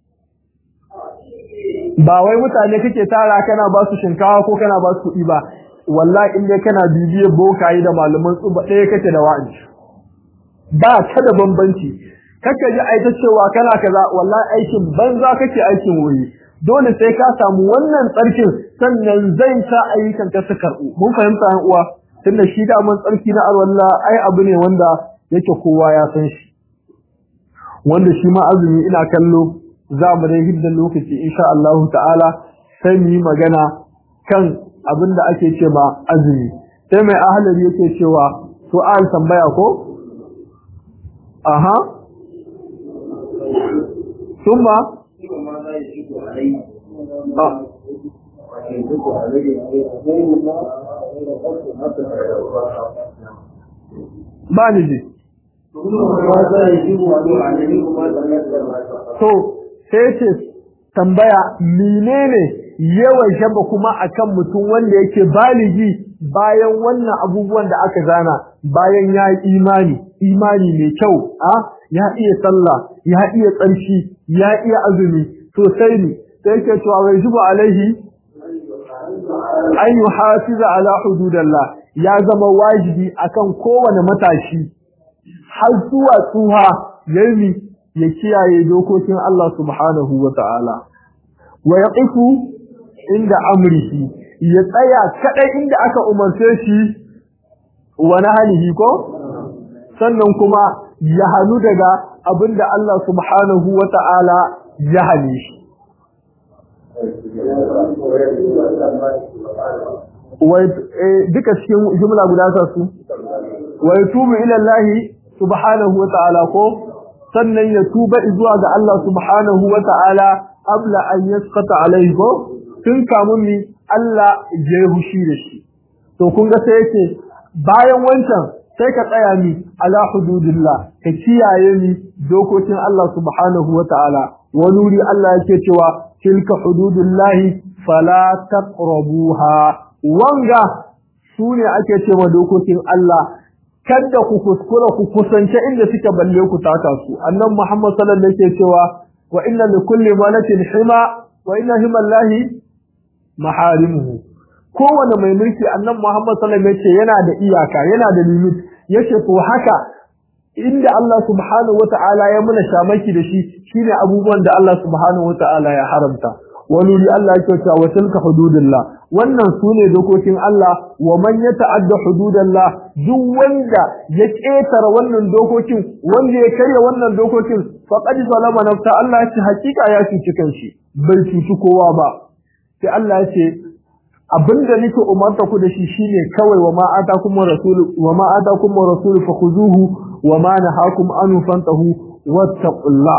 ba wai mutane kake tara kana ba su shinkawa ko kana ba su kuɗi ba wallahi in dai kana bibiyar bokaye da malaman tsuba ɗaya kake da wa'azi ba ka da bambanci kaka ji aita cewa kana kaza wallahi aikin banza kake aikin wuri dole sai ka samu wannan tsarkin sannan zai sa ayyukan ka su karɓu mun fahimta yan uwa tunda shi da mun tsarki na alwala ai abu ne wanda yake kowa ya san shi wanda shi ma azumi ina kallo za mu dai hidda lokaci insha Allah ta'ala sai mu yi magana kan abin da ake ce ma azumi sai mai ahalari yake cewa su'al tambaya ko aha ثم ba ni ji to sai ce tambaya menene yawan shaba kuma akan mutum wanda yake baligi bayan wannan abubuwan da aka zana bayan ya yi imani imani mai kyau a ya iya sallah ya iya tsarki ya iya azumi to sai ne sai ke cewa wai zuba alaihi an yi hafiza ala hududallah ya zama wajibi akan kowane matashi har zuwa tsuha yayi ya kiyaye dokokin Allah subhanahu wa ta'ala wa yaqifu inda amrihi ya tsaya kadai inda aka umarce shi wa nahalihi ko sannan kuma ya hanu daga abinda Allah subhanahu wa ta'ala ya hane shi duka cikin jumla guda sa su wa yatubu ila Allah subhanahu wa ta'ala ko sannan ya tuba zuwa ga Allah subhanahu wa ta'ala abla an yasqata alaihi ko tun kamun mi Allah ya yi hushi da shi to kun ga sai yake bayan wancan sai ka tsaya mi ala hududillah ka kiyaye mi dokokin Allah subhanahu wa ta'ala wa nuri Allah yake cewa tilka hududillahi fala taqrabuha wanga sune ake cewa dokokin Allah kada ku kuskura ku kusance inda suka balle ku taka su annan Muhammad sallallahu alaihi wasallam yake cewa wa inna likulli malakin hima wa inna himallahi maharimuhu kowane mai mulki annan Muhammad sallallahu alaihi wasallam yace yana da iyaka yana da limit yace to haka inda Allah subhanahu wata'ala ya muna shamaki da shi shine abubuwan da Allah subhanahu wata'ala ya haramta wani li Allah yake cewa wa tilka hududullah wannan sune dokokin Allah wa man yata'adda hududallah duk wanda ya ketara wannan dokokin wanda ya karya wannan dokokin faqad zalama nafsa Allah ya ce hakika ya cuci kanshi bai cuci kowa ba sai Allah ya ce abinda nake umarta ku da shi shine kawai wa ma atakum rasul wa ma atakum rasul fakhuzuhu wa ma nahakum anhu fantahu wattaqullah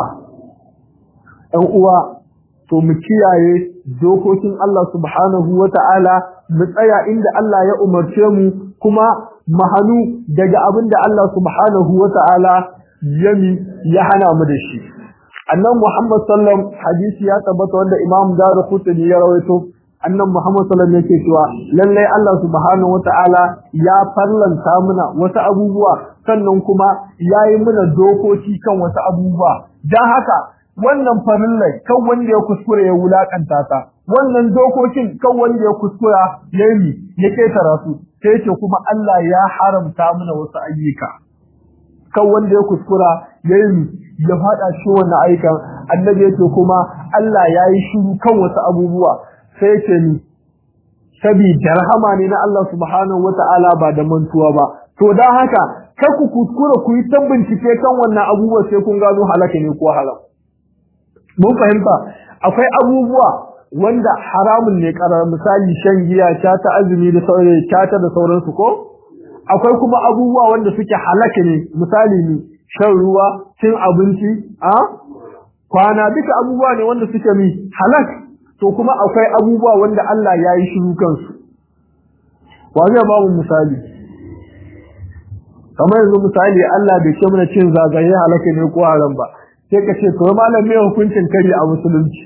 ɗan uwa to mu kiyaye dokokin Allah subhanahu wata'ala mu tsaya inda Allah ya umarce mu kuma mahanu daga abinda Allah subhanahu wata'ala yami ya hana mu da shi annan Muhammad sallam hadisi ya tabbata wanda Imam Darqutni ya rawaito annan Muhammad sallam yake cewa lalle Allah subhanahu wata'ala ya farlanta muna wasu abubuwa sannan kuma yayi muna dokoki kan wasu abubuwa dan haka wannan farillai kan wanda ya kuskure ya wulakanta ta wannan dokokin kan wanda ya kuskura ya yi ya ketara su sai ce kuma Allah ya haramta mana wasu ayyuka kan wanda ya kuskura ya yi ya fada shi wannan ayyukan annabi yake kuma Allah ya yi shiru kan wasu abubuwa sai ce ni saboda rahama ne na Allah subhanahu wata'ala ba da mantuwa ba to dan haka kar ku kuskura ku yi ta bincike kan wannan abubuwa sai kun gano halaka ne ko haram mun fahimta akwai abubuwa wanda haramun ne karar misali shan giya ta ta azumi da sauran ta da sauransu ko akwai kuma abubuwa wanda suke halaka ne misali ne shan ruwa cin abinci a kwana duka abubuwa ne wanda suke mi halak to kuma akwai abubuwa wanda Allah ya yi shiru kansu wa zai ba mu misali kamar yanzu misali Allah bai ce mana cin zagaye halaka ne ko haram ba sai ka ce to malam me hukuncin kari a musulunci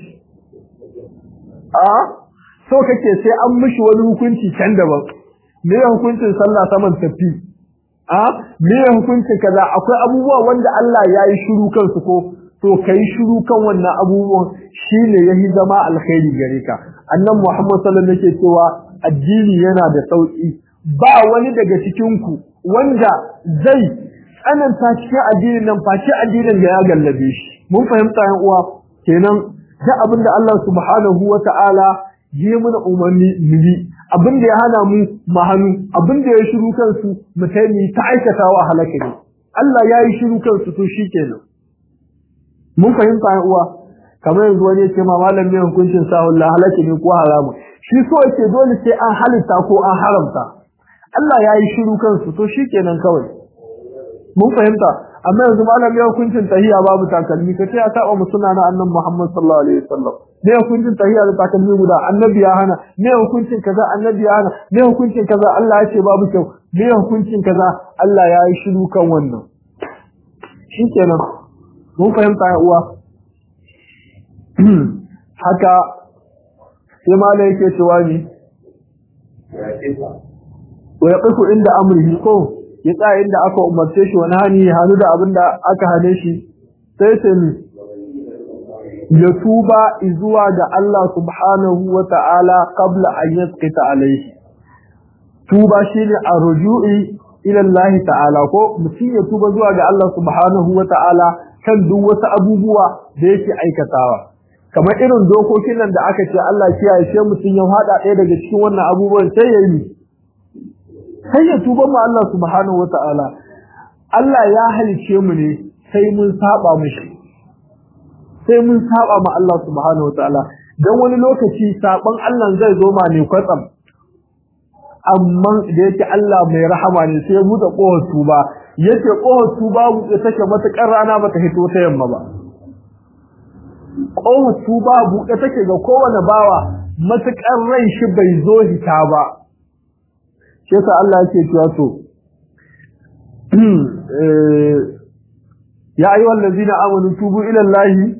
a so kake sai an mishi wani hukunci can daban me hukuncin sallah saman tafi a me hukuncin kaza akwai abubuwa wanda Allah ya yi shiru kansu ko to kai shiru kan wannan abubuwan shine yahi zama alkhairi gare ka annan Muhammad sallallahu alaihi wasallam yake cewa addini yana da sauki ba wani daga cikin ku wanda zai tsananta cikin addinin nan face addinin da ya gallabe shi mun fahimta yan uwa kenan da abinda Allah subhanahu wata'ala yi mana umarni mu bi abinda ya hana mu mu hannu abinda ya shiru kansu mu kai mu ta aikatawa halaka ne Allah ya yi shiru kansu to shikenan mun fahimta yan uwa kamar yanzu wani ce ma malam ne hukuncin sahun la halaka ne ko haramu shi so yake dole sai an halitta ko an haramta Allah ya yi shiru kansu to shikenan kawai mun fahimta amma yanzu malam ya hukuncin tahiya babu takalmi kace ya saba mu sunna na annabi Muhammad sallallahu alaihi wasallam ne hukuncin tahiya da takalmi guda annabi ya hana ne hukuncin kaza annabi ya hana ne hukuncin kaza Allah ya ce babu kyau ne hukuncin kaza Allah ya yi shiru kan wannan shikenan mun fahimta ya uwa haka sai malai yake cewa ni wa yaqifu inda amrihi ko ya tsaya inda aka umarce shi wani hani ya hannu da abin da aka hane shi sai sai mi ya tuba zuwa ga Allah subhanahu wa ta'ala qabla an yasqita alayhi tuba shine arju'i ila Allah ta'ala ko mutum ya tuba zuwa ga Allah subhanahu wa ta'ala kan duk wasu abubuwa da yake aikatawa kamar irin dokokin nan da aka ce Allah kiyaye sai mutum ya hada ɗaya daga cikin wannan abubuwan sai ya yi sai ya tuba mu Allah subhanahu wata'ala Allah ya halice mu ne sai mun saba mishi sai mun saba ma Allah subhanahu wata'ala dan wani lokaci saban Allah zai zo ma ne kwatsam amma da yake Allah mai rahama ne sai ya buɗe kohar tuba yace kohar tuba buɗe take matakar rana bata hito ta yamma ba kohar tuba buɗe take ga kowane bawa matakar rai shi bai zo hita ba shi yasa Allah yake cewa to ya ayyuhal ladina amanu tubu ila Allah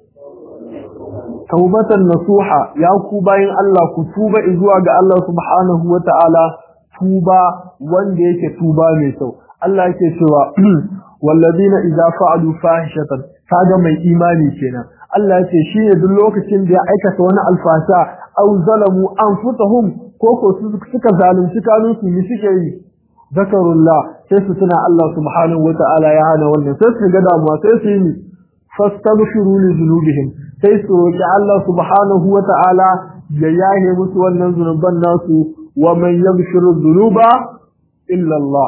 tawbatan nasuha ya ku bayin Allah ku tuba zuwa ga Allah subhanahu wataala tuba wanda yake tuba mai kyau Allah yake cewa walladina idza fa'alu fahishatan kaga mai imani kenan Allah yake shi ne duk lokacin da ya aikata wani alfasha aw zalamu anfusahum ko ko suka zalunci kanunsu ne suke yi zakarullah sai su tuna Allah subhanahu wata'ala ya hana wannan sai su ga damuwa sai su yi fastabshiru li dhunubihim sai su roki Allah subhanahu wata'ala ya yahe musu wannan zunuban nasu wa man yaghfiru dhunuba illa Allah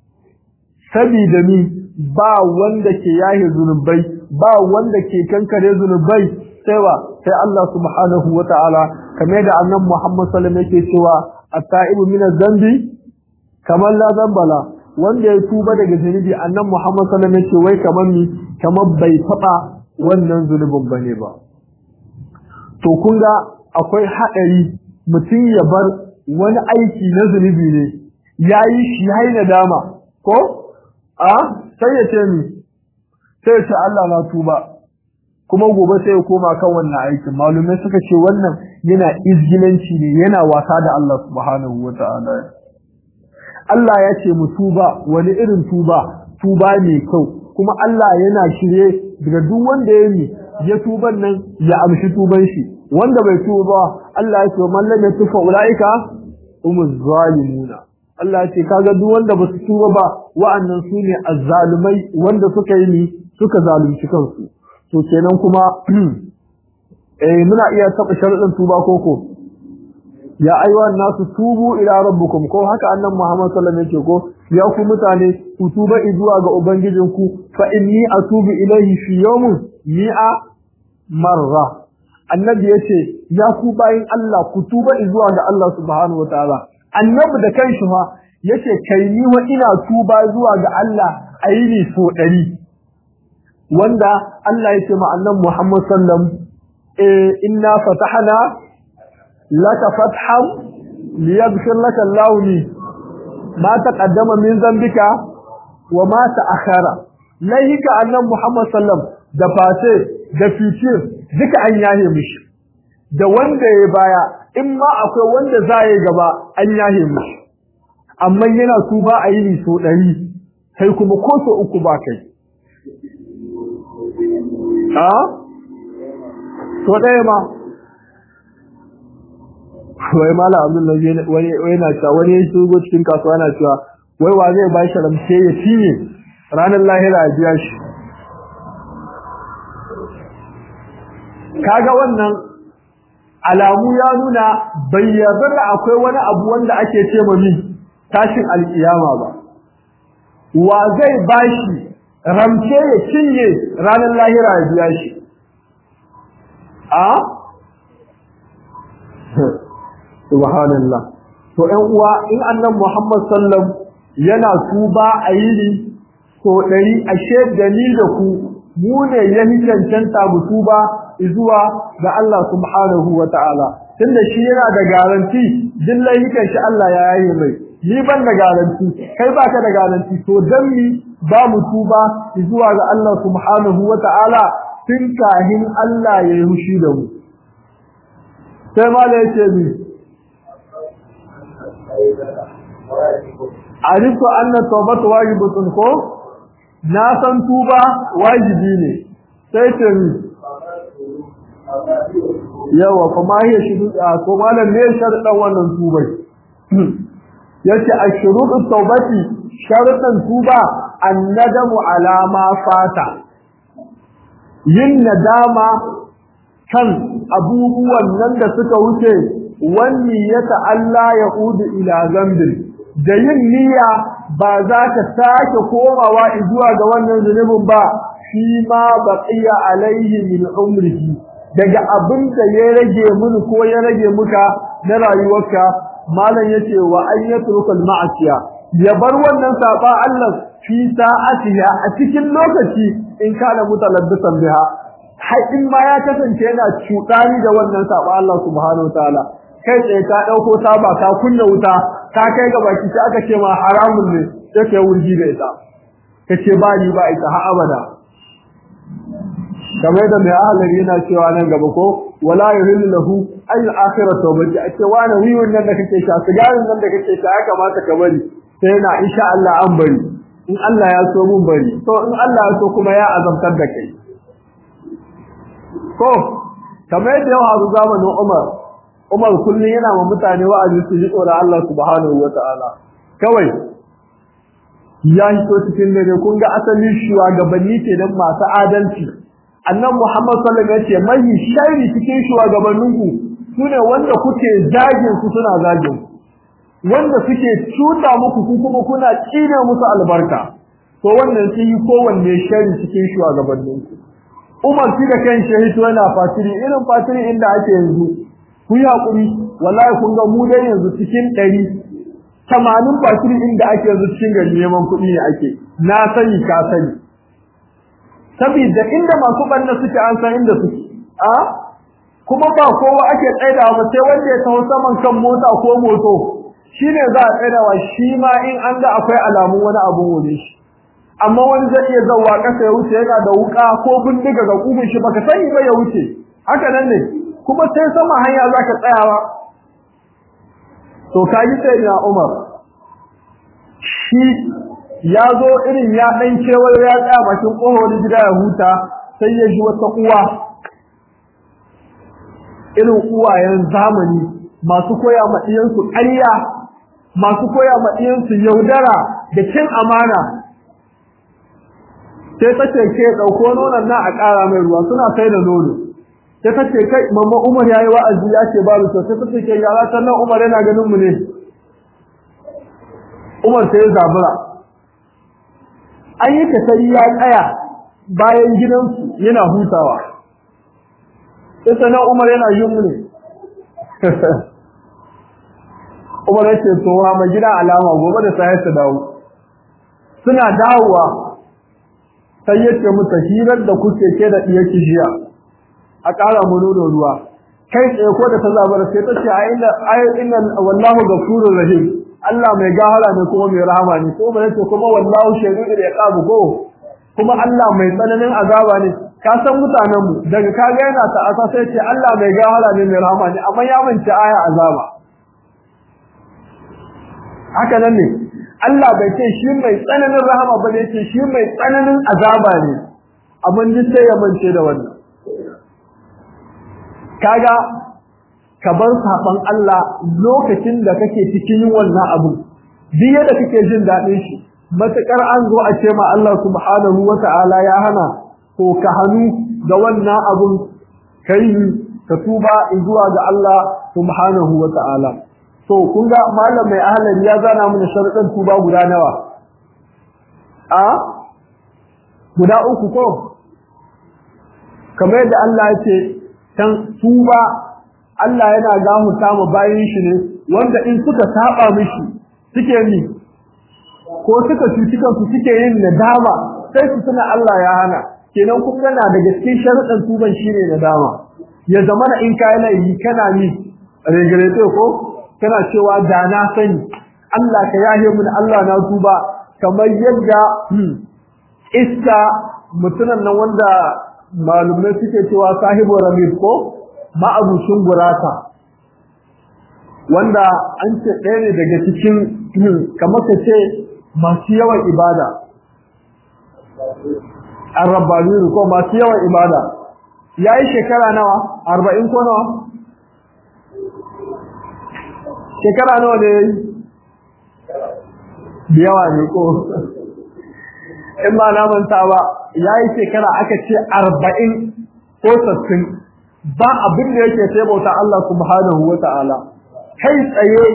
sabida ni ba wanda ke yahe zunubai ba wanda ke kankare zunubai sai wa sai Allah subhanahu wata'ala kamar da annabi Muhammad sallallahu alaihi wasallam yake cewa at-ta'ibu min adh-dhanbi kamar la dhanbala wanda ya tuba daga zunubi annabi Muhammad sallallahu alaihi wasallam yake wai kamar ni kamar bai taba wannan zunubin bane ba to kun ga akwai hadari mutum ya bar wani aiki na zunubi ne yayi shi yayi nadama ko a sai ya ce ni sai ya ce Allah na tuba kuma gobe sai ya koma kan wannan aikin malumai suka ce wannan yana izgilanci ne yana wasa da Allah subhanahu wata'ala Allah ya ce mu tuba wani irin tuba tuba ne kyau kuma Allah yana shirye daga duk wanda ya yi ya tuban nan ya amshi tuban shi wanda bai tuba ba Allah ya ce man lam yatufa ulaika umuz zalimuna Allah ya ce kaga duk wanda ba su tuba ba wa'annan su ne azzalumai wanda suka yi ni suka zalunci kansu to kenan kuma eh muna iya taba sharadin tuba koko ya ayyuhan nasu tubu ila rabbukum ko haka annan Muhammad sallallahu alaihi wasallam ko ya ku mutane ku tuba zuwa ga ubangijinku fa inni atubu ilayhi fi yawmin mi'a marra annabi yace ya ku bayin Allah ku tuba zuwa ga Allah subhanahu wataala annabi da kanshi fa yace kai ni wa ina tuba zuwa ga Allah ayini so ɗari wanda Allah yake ma annabi Muhammad sallam eh inna fatahna laka fathan liyaghfir laka Allahu li ma taqaddama min dhanbika wa ma ta'akhara laihika annabi Muhammad sallam da face da fitir duka an yahe mishi da wanda ya baya in ma akwai wanda za yi gaba an yahe mishi amma yana tuba a yi so ɗari kai kuma ko so uku ba kai a so ɗaya ma wai mala abdullahi wani yana cewa wani ya shigo cikin kasuwa yana cewa wai wa zai ba shi ramce ya cinye ranar lahira a biya shi kaga wannan alamu ya nuna bai yarda da akwai wani abu wanda ake ce mami tashin alkiyama ba wa zai bashi ramce ya cinye ranar lahira ya biya shi a subhanallah to ƴan uwa in annan Muhammad sallam yana tuba a yini so ɗari ashe da ni da ku mu ne ya cancanta mu tuba zuwa ga Allah subhanahu wa ta'ala tunda shi yana da garanti din layukan shi Allah ya yaye mai ni ban da garanti kai baka da garanti to dan mi ba mu tuba zuwa ga Allah subhanahu wa ta'ala tun kahin Allah ya yi hushi da mu sai ma da yace mi arifu anna tawbatu wajibatun ko na san tuba wajibi ne sai ce mi yawa kuma ya shudu a ko malam ne sharuɗan wannan tubai yace ashrutu tawbati sharuɗan tuba annadamu ala ma fata yin nadama kan abubuwan nan da suka wuce wani ya Allah ya udu ila zambin da yin niyya ba za ka sake komawa zuwa ga wannan zunubin ba shi ma baqiya alaihi min umrihi daga abin da ya rage mini ko ya rage muka na rayuwarka malam yace wa an yatruka al-ma'siya ya bar wannan saba Allah fi sa'atiha a cikin lokaci in kana mutalabbisan biha har in ma ya kasance yana cuɗani da wannan saba Allah subhanahu wataala kai tsaye ka dauko taba ka kunna wuta ka kai ga baki sai aka ce ma haramun ne sai kai wurgi da ita kace ba ni ba ita har abada kamar da mai ahalar yana cewa nan gaba ko wala yuhillu lahu an al-akhirah tawbati a cewa na wiwon nan da kake sha sigarin nan da kake sha ya kamata ka bari sai yana insha Allah an bari in Allah ya so mun bari to in Allah ya so kuma ya azamtar da kai ko kamar yadda yau hazu zamanin Umar Umar kullum yana ma mutane wa'azi su ji tsoron Allah subhanahu wata'ala kawai ya hito cikin dare kun ga asalin shugabanni ke nan masu adalci annan Muhammad sallallahu alaihi wasallam mai shari cikin shugabanninku sune wanda kuke zagin su suna zagin wanda suke cuta muku ku kuma kuna tsine musu albarka to wannan sun yi kowanne shari cikin shugabanninku Umar shi da kan shahito yana fatiri irin fatiri inda ake yanzu ku yi hakuri wallahi kun ga mu dai yanzu cikin ɗari tamanin fatiri inda ake yanzu cikin gari neman kuɗi ne ake na sani ka sani saboda inda masu banna suke an san inda suke a kuma ba kowa ake tsaida ba sai wanda ya taho saman kan mota ko moto shine za a tsaidawa shi ma in an ga akwai alamun wani abun wuri shi amma wani zai iya zawa kasa ya wuce yana da wuka ko bindiga ga kubin shi baka sani ba ya wuce haka nan ne kuma sai sama hanya zaka tsayawa to kaji sai na Umar shi ya zo irin ya dan kewayo ya tsaya bakin kohon gida ya huta sai ya ji wata uwa irin uwayen zamani masu koya ma iyansu ƙarya masu koya ma iyansu yaudara da cin amana sai ta ce ke ɗauko nonon na a ƙara mai ruwa suna sai da nono sai ta ce kai mamma umar ya yi wa'azi ya ce babu kyau sai ta ce ke yara sannan umar yana ganin mu ne umar sai ya zabura an yi kasari ya tsaya bayan gidansu yana hutawa sai na Umar yana yumne Umar yace to wa mai gida alama gobe da sai su dawo suna dawowa sai yace musu hirar da kuke ke da diye kishiya a ƙara mu nono ruwa kai tsaye ko da ta zabar sai ta ce ai inna ai inna wallahu ghafurur rahim Allah mai gahara ne kuma mai rahama ne ko ba yace kuma wallahu shadidul iqab ko kuma Allah mai tsananin azaba ne ka san mutanen mu daga kaga yana ta asa sai ce Allah mai gahara ne mai rahama ne amma ya manta aya azaba haka nan ne Allah bai ce shi mai tsananin rahama ba ne ce shi mai tsananin azaba ne amma duk sai ya mance da wannan kaga ka bar saban Allah lokacin da kake cikin yin wannan abu duk yadda kake jin daɗin shi matakar an zo a ce ma Allah subhanahu wata'ala ya hana to ka hannu da wannan abun kai ka tuba zuwa ga Allah subhanahu wata'ala to kun ga malam mai ahlali ya zana mana sharuɗan tuba guda nawa a guda uku ko kamar yadda Allah ya ce dan tuba Allah yana gahuta mu bayin shi ne wanda in suka saba mishi suke ni ko suka cuci kansu suke yin nadama sai su tuna Allah ya hana kenan kun gana daga cikin sharuɗan tuban shine nadama ya zama in kai laifi kana ni regrete ko kana cewa da na sani Allah ka yahe mun Allah na tuba kamar yadda iska mutunan nan wanda malumai suke cewa sahibu ramid ko ma'abucin gurata wanda an ce ɗaya ne daga cikin kamar ka ce masu yawan ibada an rabbani ko masu yawan ibada ya yi shekara nawa arba'in ko nawa shekara nawa ne da yawa ne ko in ba na manta ba ya yi shekara aka ce arba'in ko sassin ba abin da yake sai bauta Allah subhanahu wa ta'ala kai tsaye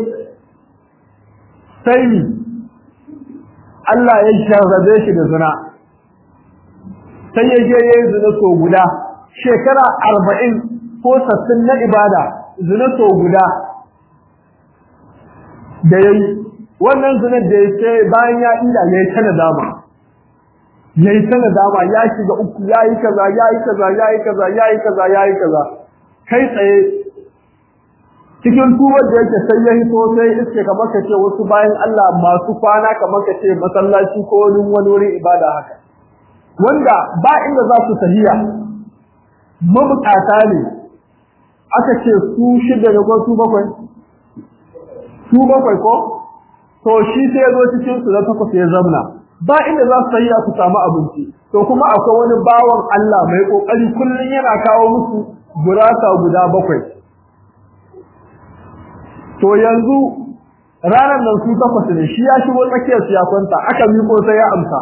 sai Allah ya sharrabe shi da zina sai ya je ya yi zina so guda shekara arba'in ko sassin na ibada zina so guda da ya yi wannan zinar da ya ce bayan ya ila ya yi ta nadama ya yi ta nadama ya shiga uku ya yi kaza ya yi kaza ya yi kaza ya yi kaza ya yi kaza kai tsaye cikin tuwar da yake sai ya hito sai iske kamar ka ce wasu bayan Allah masu kwana kamar ka ce masallaci ko wani wani wurin ibada haka wanda ba inda za su tahiya mabukata ne aka ce su shida ne ko su bakwai su bakwai ko to shi sai ya zo cikin su da takwas ya zamna ba inda za su tahiya su samu abinci to kuma akwai wani bawan Allah mai kokari kullun yana kawo musu gurasa guda bakwai to yanzu ranar nan su takwas ne shi ya shigo tsakiyar su ya kwanta aka miko sai ya amsa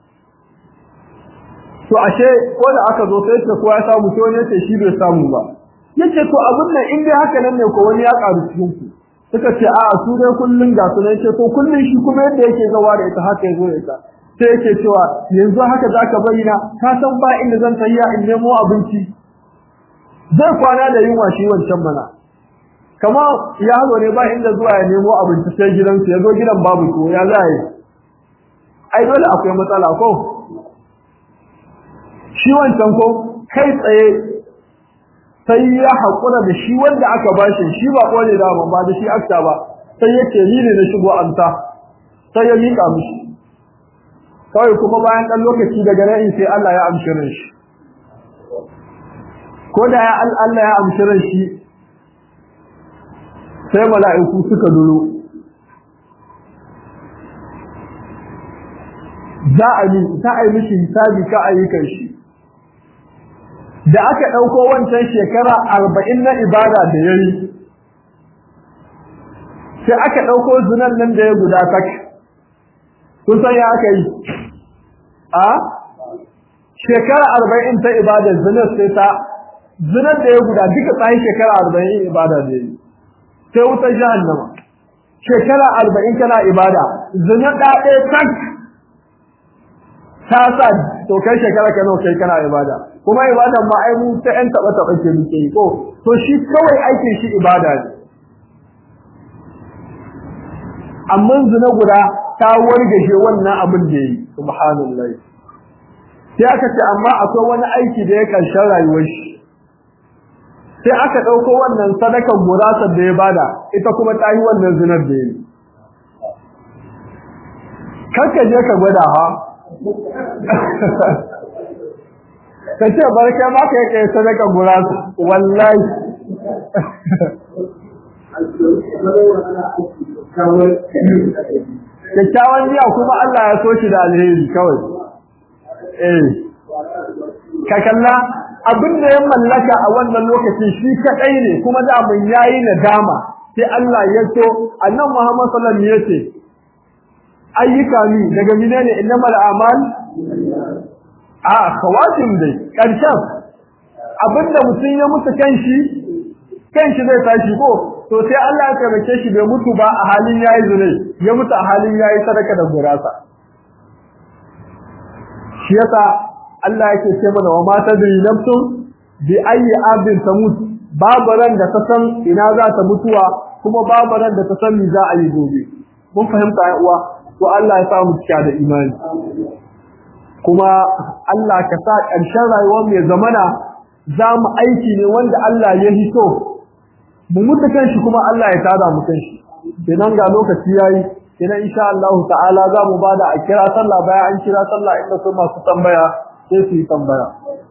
to ashe ko da aka zo sai ce ko ya samu to ne ce shi bai samu ba yace to abin nan in dai haka nan ne ko wani ya karu cikin ku suka ce a'a su dai kullun ga su ne ce to kullun shi kuma yadda yake zawa da ita haka yazo da ita sai yake cewa yanzu haka zaka bayyana ka san ba inda zan tafiya in nemo abinci zai kwana da yunwa shi wancan mana kama yaro ne ba inda zuwa ya nemo abinci sai gidansu ya zo gidan babu ko ya za yi ai dole akwai matsala ko shi wancan ko kai tsaye sai ya haƙura da shi wanda aka bashi shi ba ƙone da ba da shi akta ba sai ya ce ni ne na shigo amsa sai ya miƙa mishi kawai kuma bayan ɗan lokaci daga nan sai Allah ya amshi ran shi ko da ya Allah ya amshi ran shi sai mala'iku suka duro za a yi za a yi mishi hisabi ka ayyukan shi da aka ɗauko wancan shekara arba'in na ibada da ya yi sai aka ɗauko zinan nan da ya guda tak kun san ya aka yi a shekara arba'in ta ibada zinar sai ta zinar da ya guda duka tsayin shekara arba'in ibada da ya yi sai wutar jahannama shekara arba'in kana ibada zina ɗaɗe tak ta sa to kai shekara ka nawa kai kana ibada kuma ibadan ma ai mu ta yan taba taba ke muke yi ko to shi kawai aikin shi ibada ne amma zina guda ta wargaje wannan abin da yi subhanallah sai aka ce amma akwai wani aiki da ya karshen rayuwar shi sai aka ɗauko wannan sadakan gurasar da ya bada ita kuma ta yi wannan zinar da ya yi karka je ka gwada ha ka ce barka ma ka yi kai sadakan gurasa wallahi kyakkyawan niyya kuma Allah ya so shi da alheri kawai eh ka kalla abin da ya mallaka a wannan lokacin shi kadai ne kuma da mun yayi nadama sai Allah ya so annabi Muhammad sallallahu alaihi wasallam yace ayyuka ni daga menene innamal a'mal a khawatim dai karshen abinda mutum ya mutu kanshi kanshi zai tashi ko to sai Allah ya tabbake shi bai mutu ba a halin yayi zune ya mutu a halin yayi sadaka da gurasa shi yasa Allah yake ce mana wa ma tadri nafsun bi ayi abin tamut babu ran da ta san ina za ta mutuwa kuma babu ran da ta san me za a yi gobe mun fahimta ya uwa to Allah ya samu cika da imani kuma Allah ka sa ƙarshen rayuwar mai zamana za mu aiki ne wanda Allah ya hito mu mutu kanshi kuma Allah ya tada mu kanshi kenan ga lokaci yayi kenan insha Allah ta'ala za mu bada a kira sallah bayan an kira sallah inda su masu tambaya sai su yi tambaya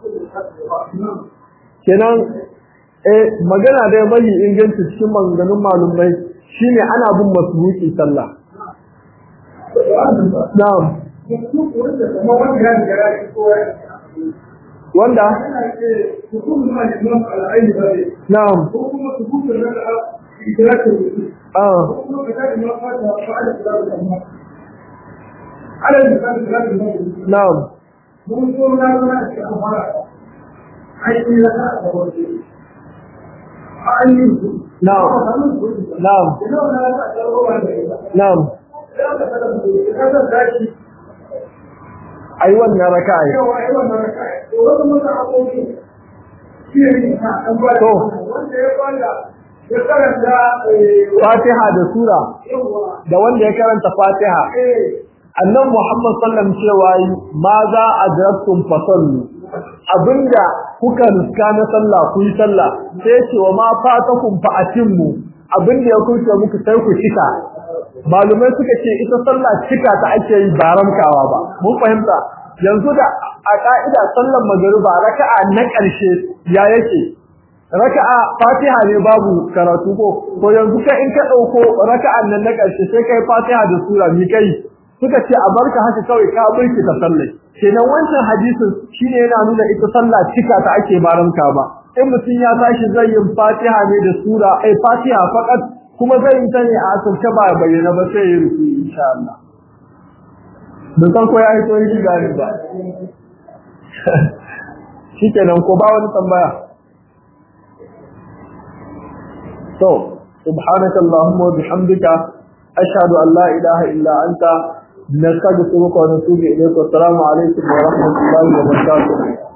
kenan eh magana da mai inganci cikin maganganun malumai shine ana bin masbuki sallah na'am wanda na'am ah na'am na'am na'am na'am ai wannan raka'a Fatiha da sura da wanda ya karanta Fatiha annan Muhammad sallam cewa ma za adraktum fasallu abinda kuka riska na sallah ku yi sallah sai ce wa ma fatakum fa atimmu abinda ya kuce muku sai ku cika malumai suka ce ita sallah cika ta ake yi ba ramkawa ba mun fahimta yanzu da a ka'ida sallar magariba raka'a na ƙarshe ya yake raka'a fatiha ne babu karatu ko ko yanzu ka in ka dauko raka'an nan na ƙarshe sai kai fatiha da sura mi kai suka ce a barka haka kawai ka burki ta sallai kenan wancan hadisin shine yana nuna ita sallah cika ta ake baramka ba in mutum ya tashi zai yin fatiha ne da sura ai fatiha fakat kuma zai yi ta ne a asirce ba bayyana ba sai ya rufe insha Allah da san ko ya yi to yi gani ba shikenan ko ba wani tambaya to subhanaka allahumma wa bihamdika ashhadu an la ilaha illa anta nastaghfiruka wa natubu ilayk wa assalamu alaikum wa rahmatullahi wa barakatuh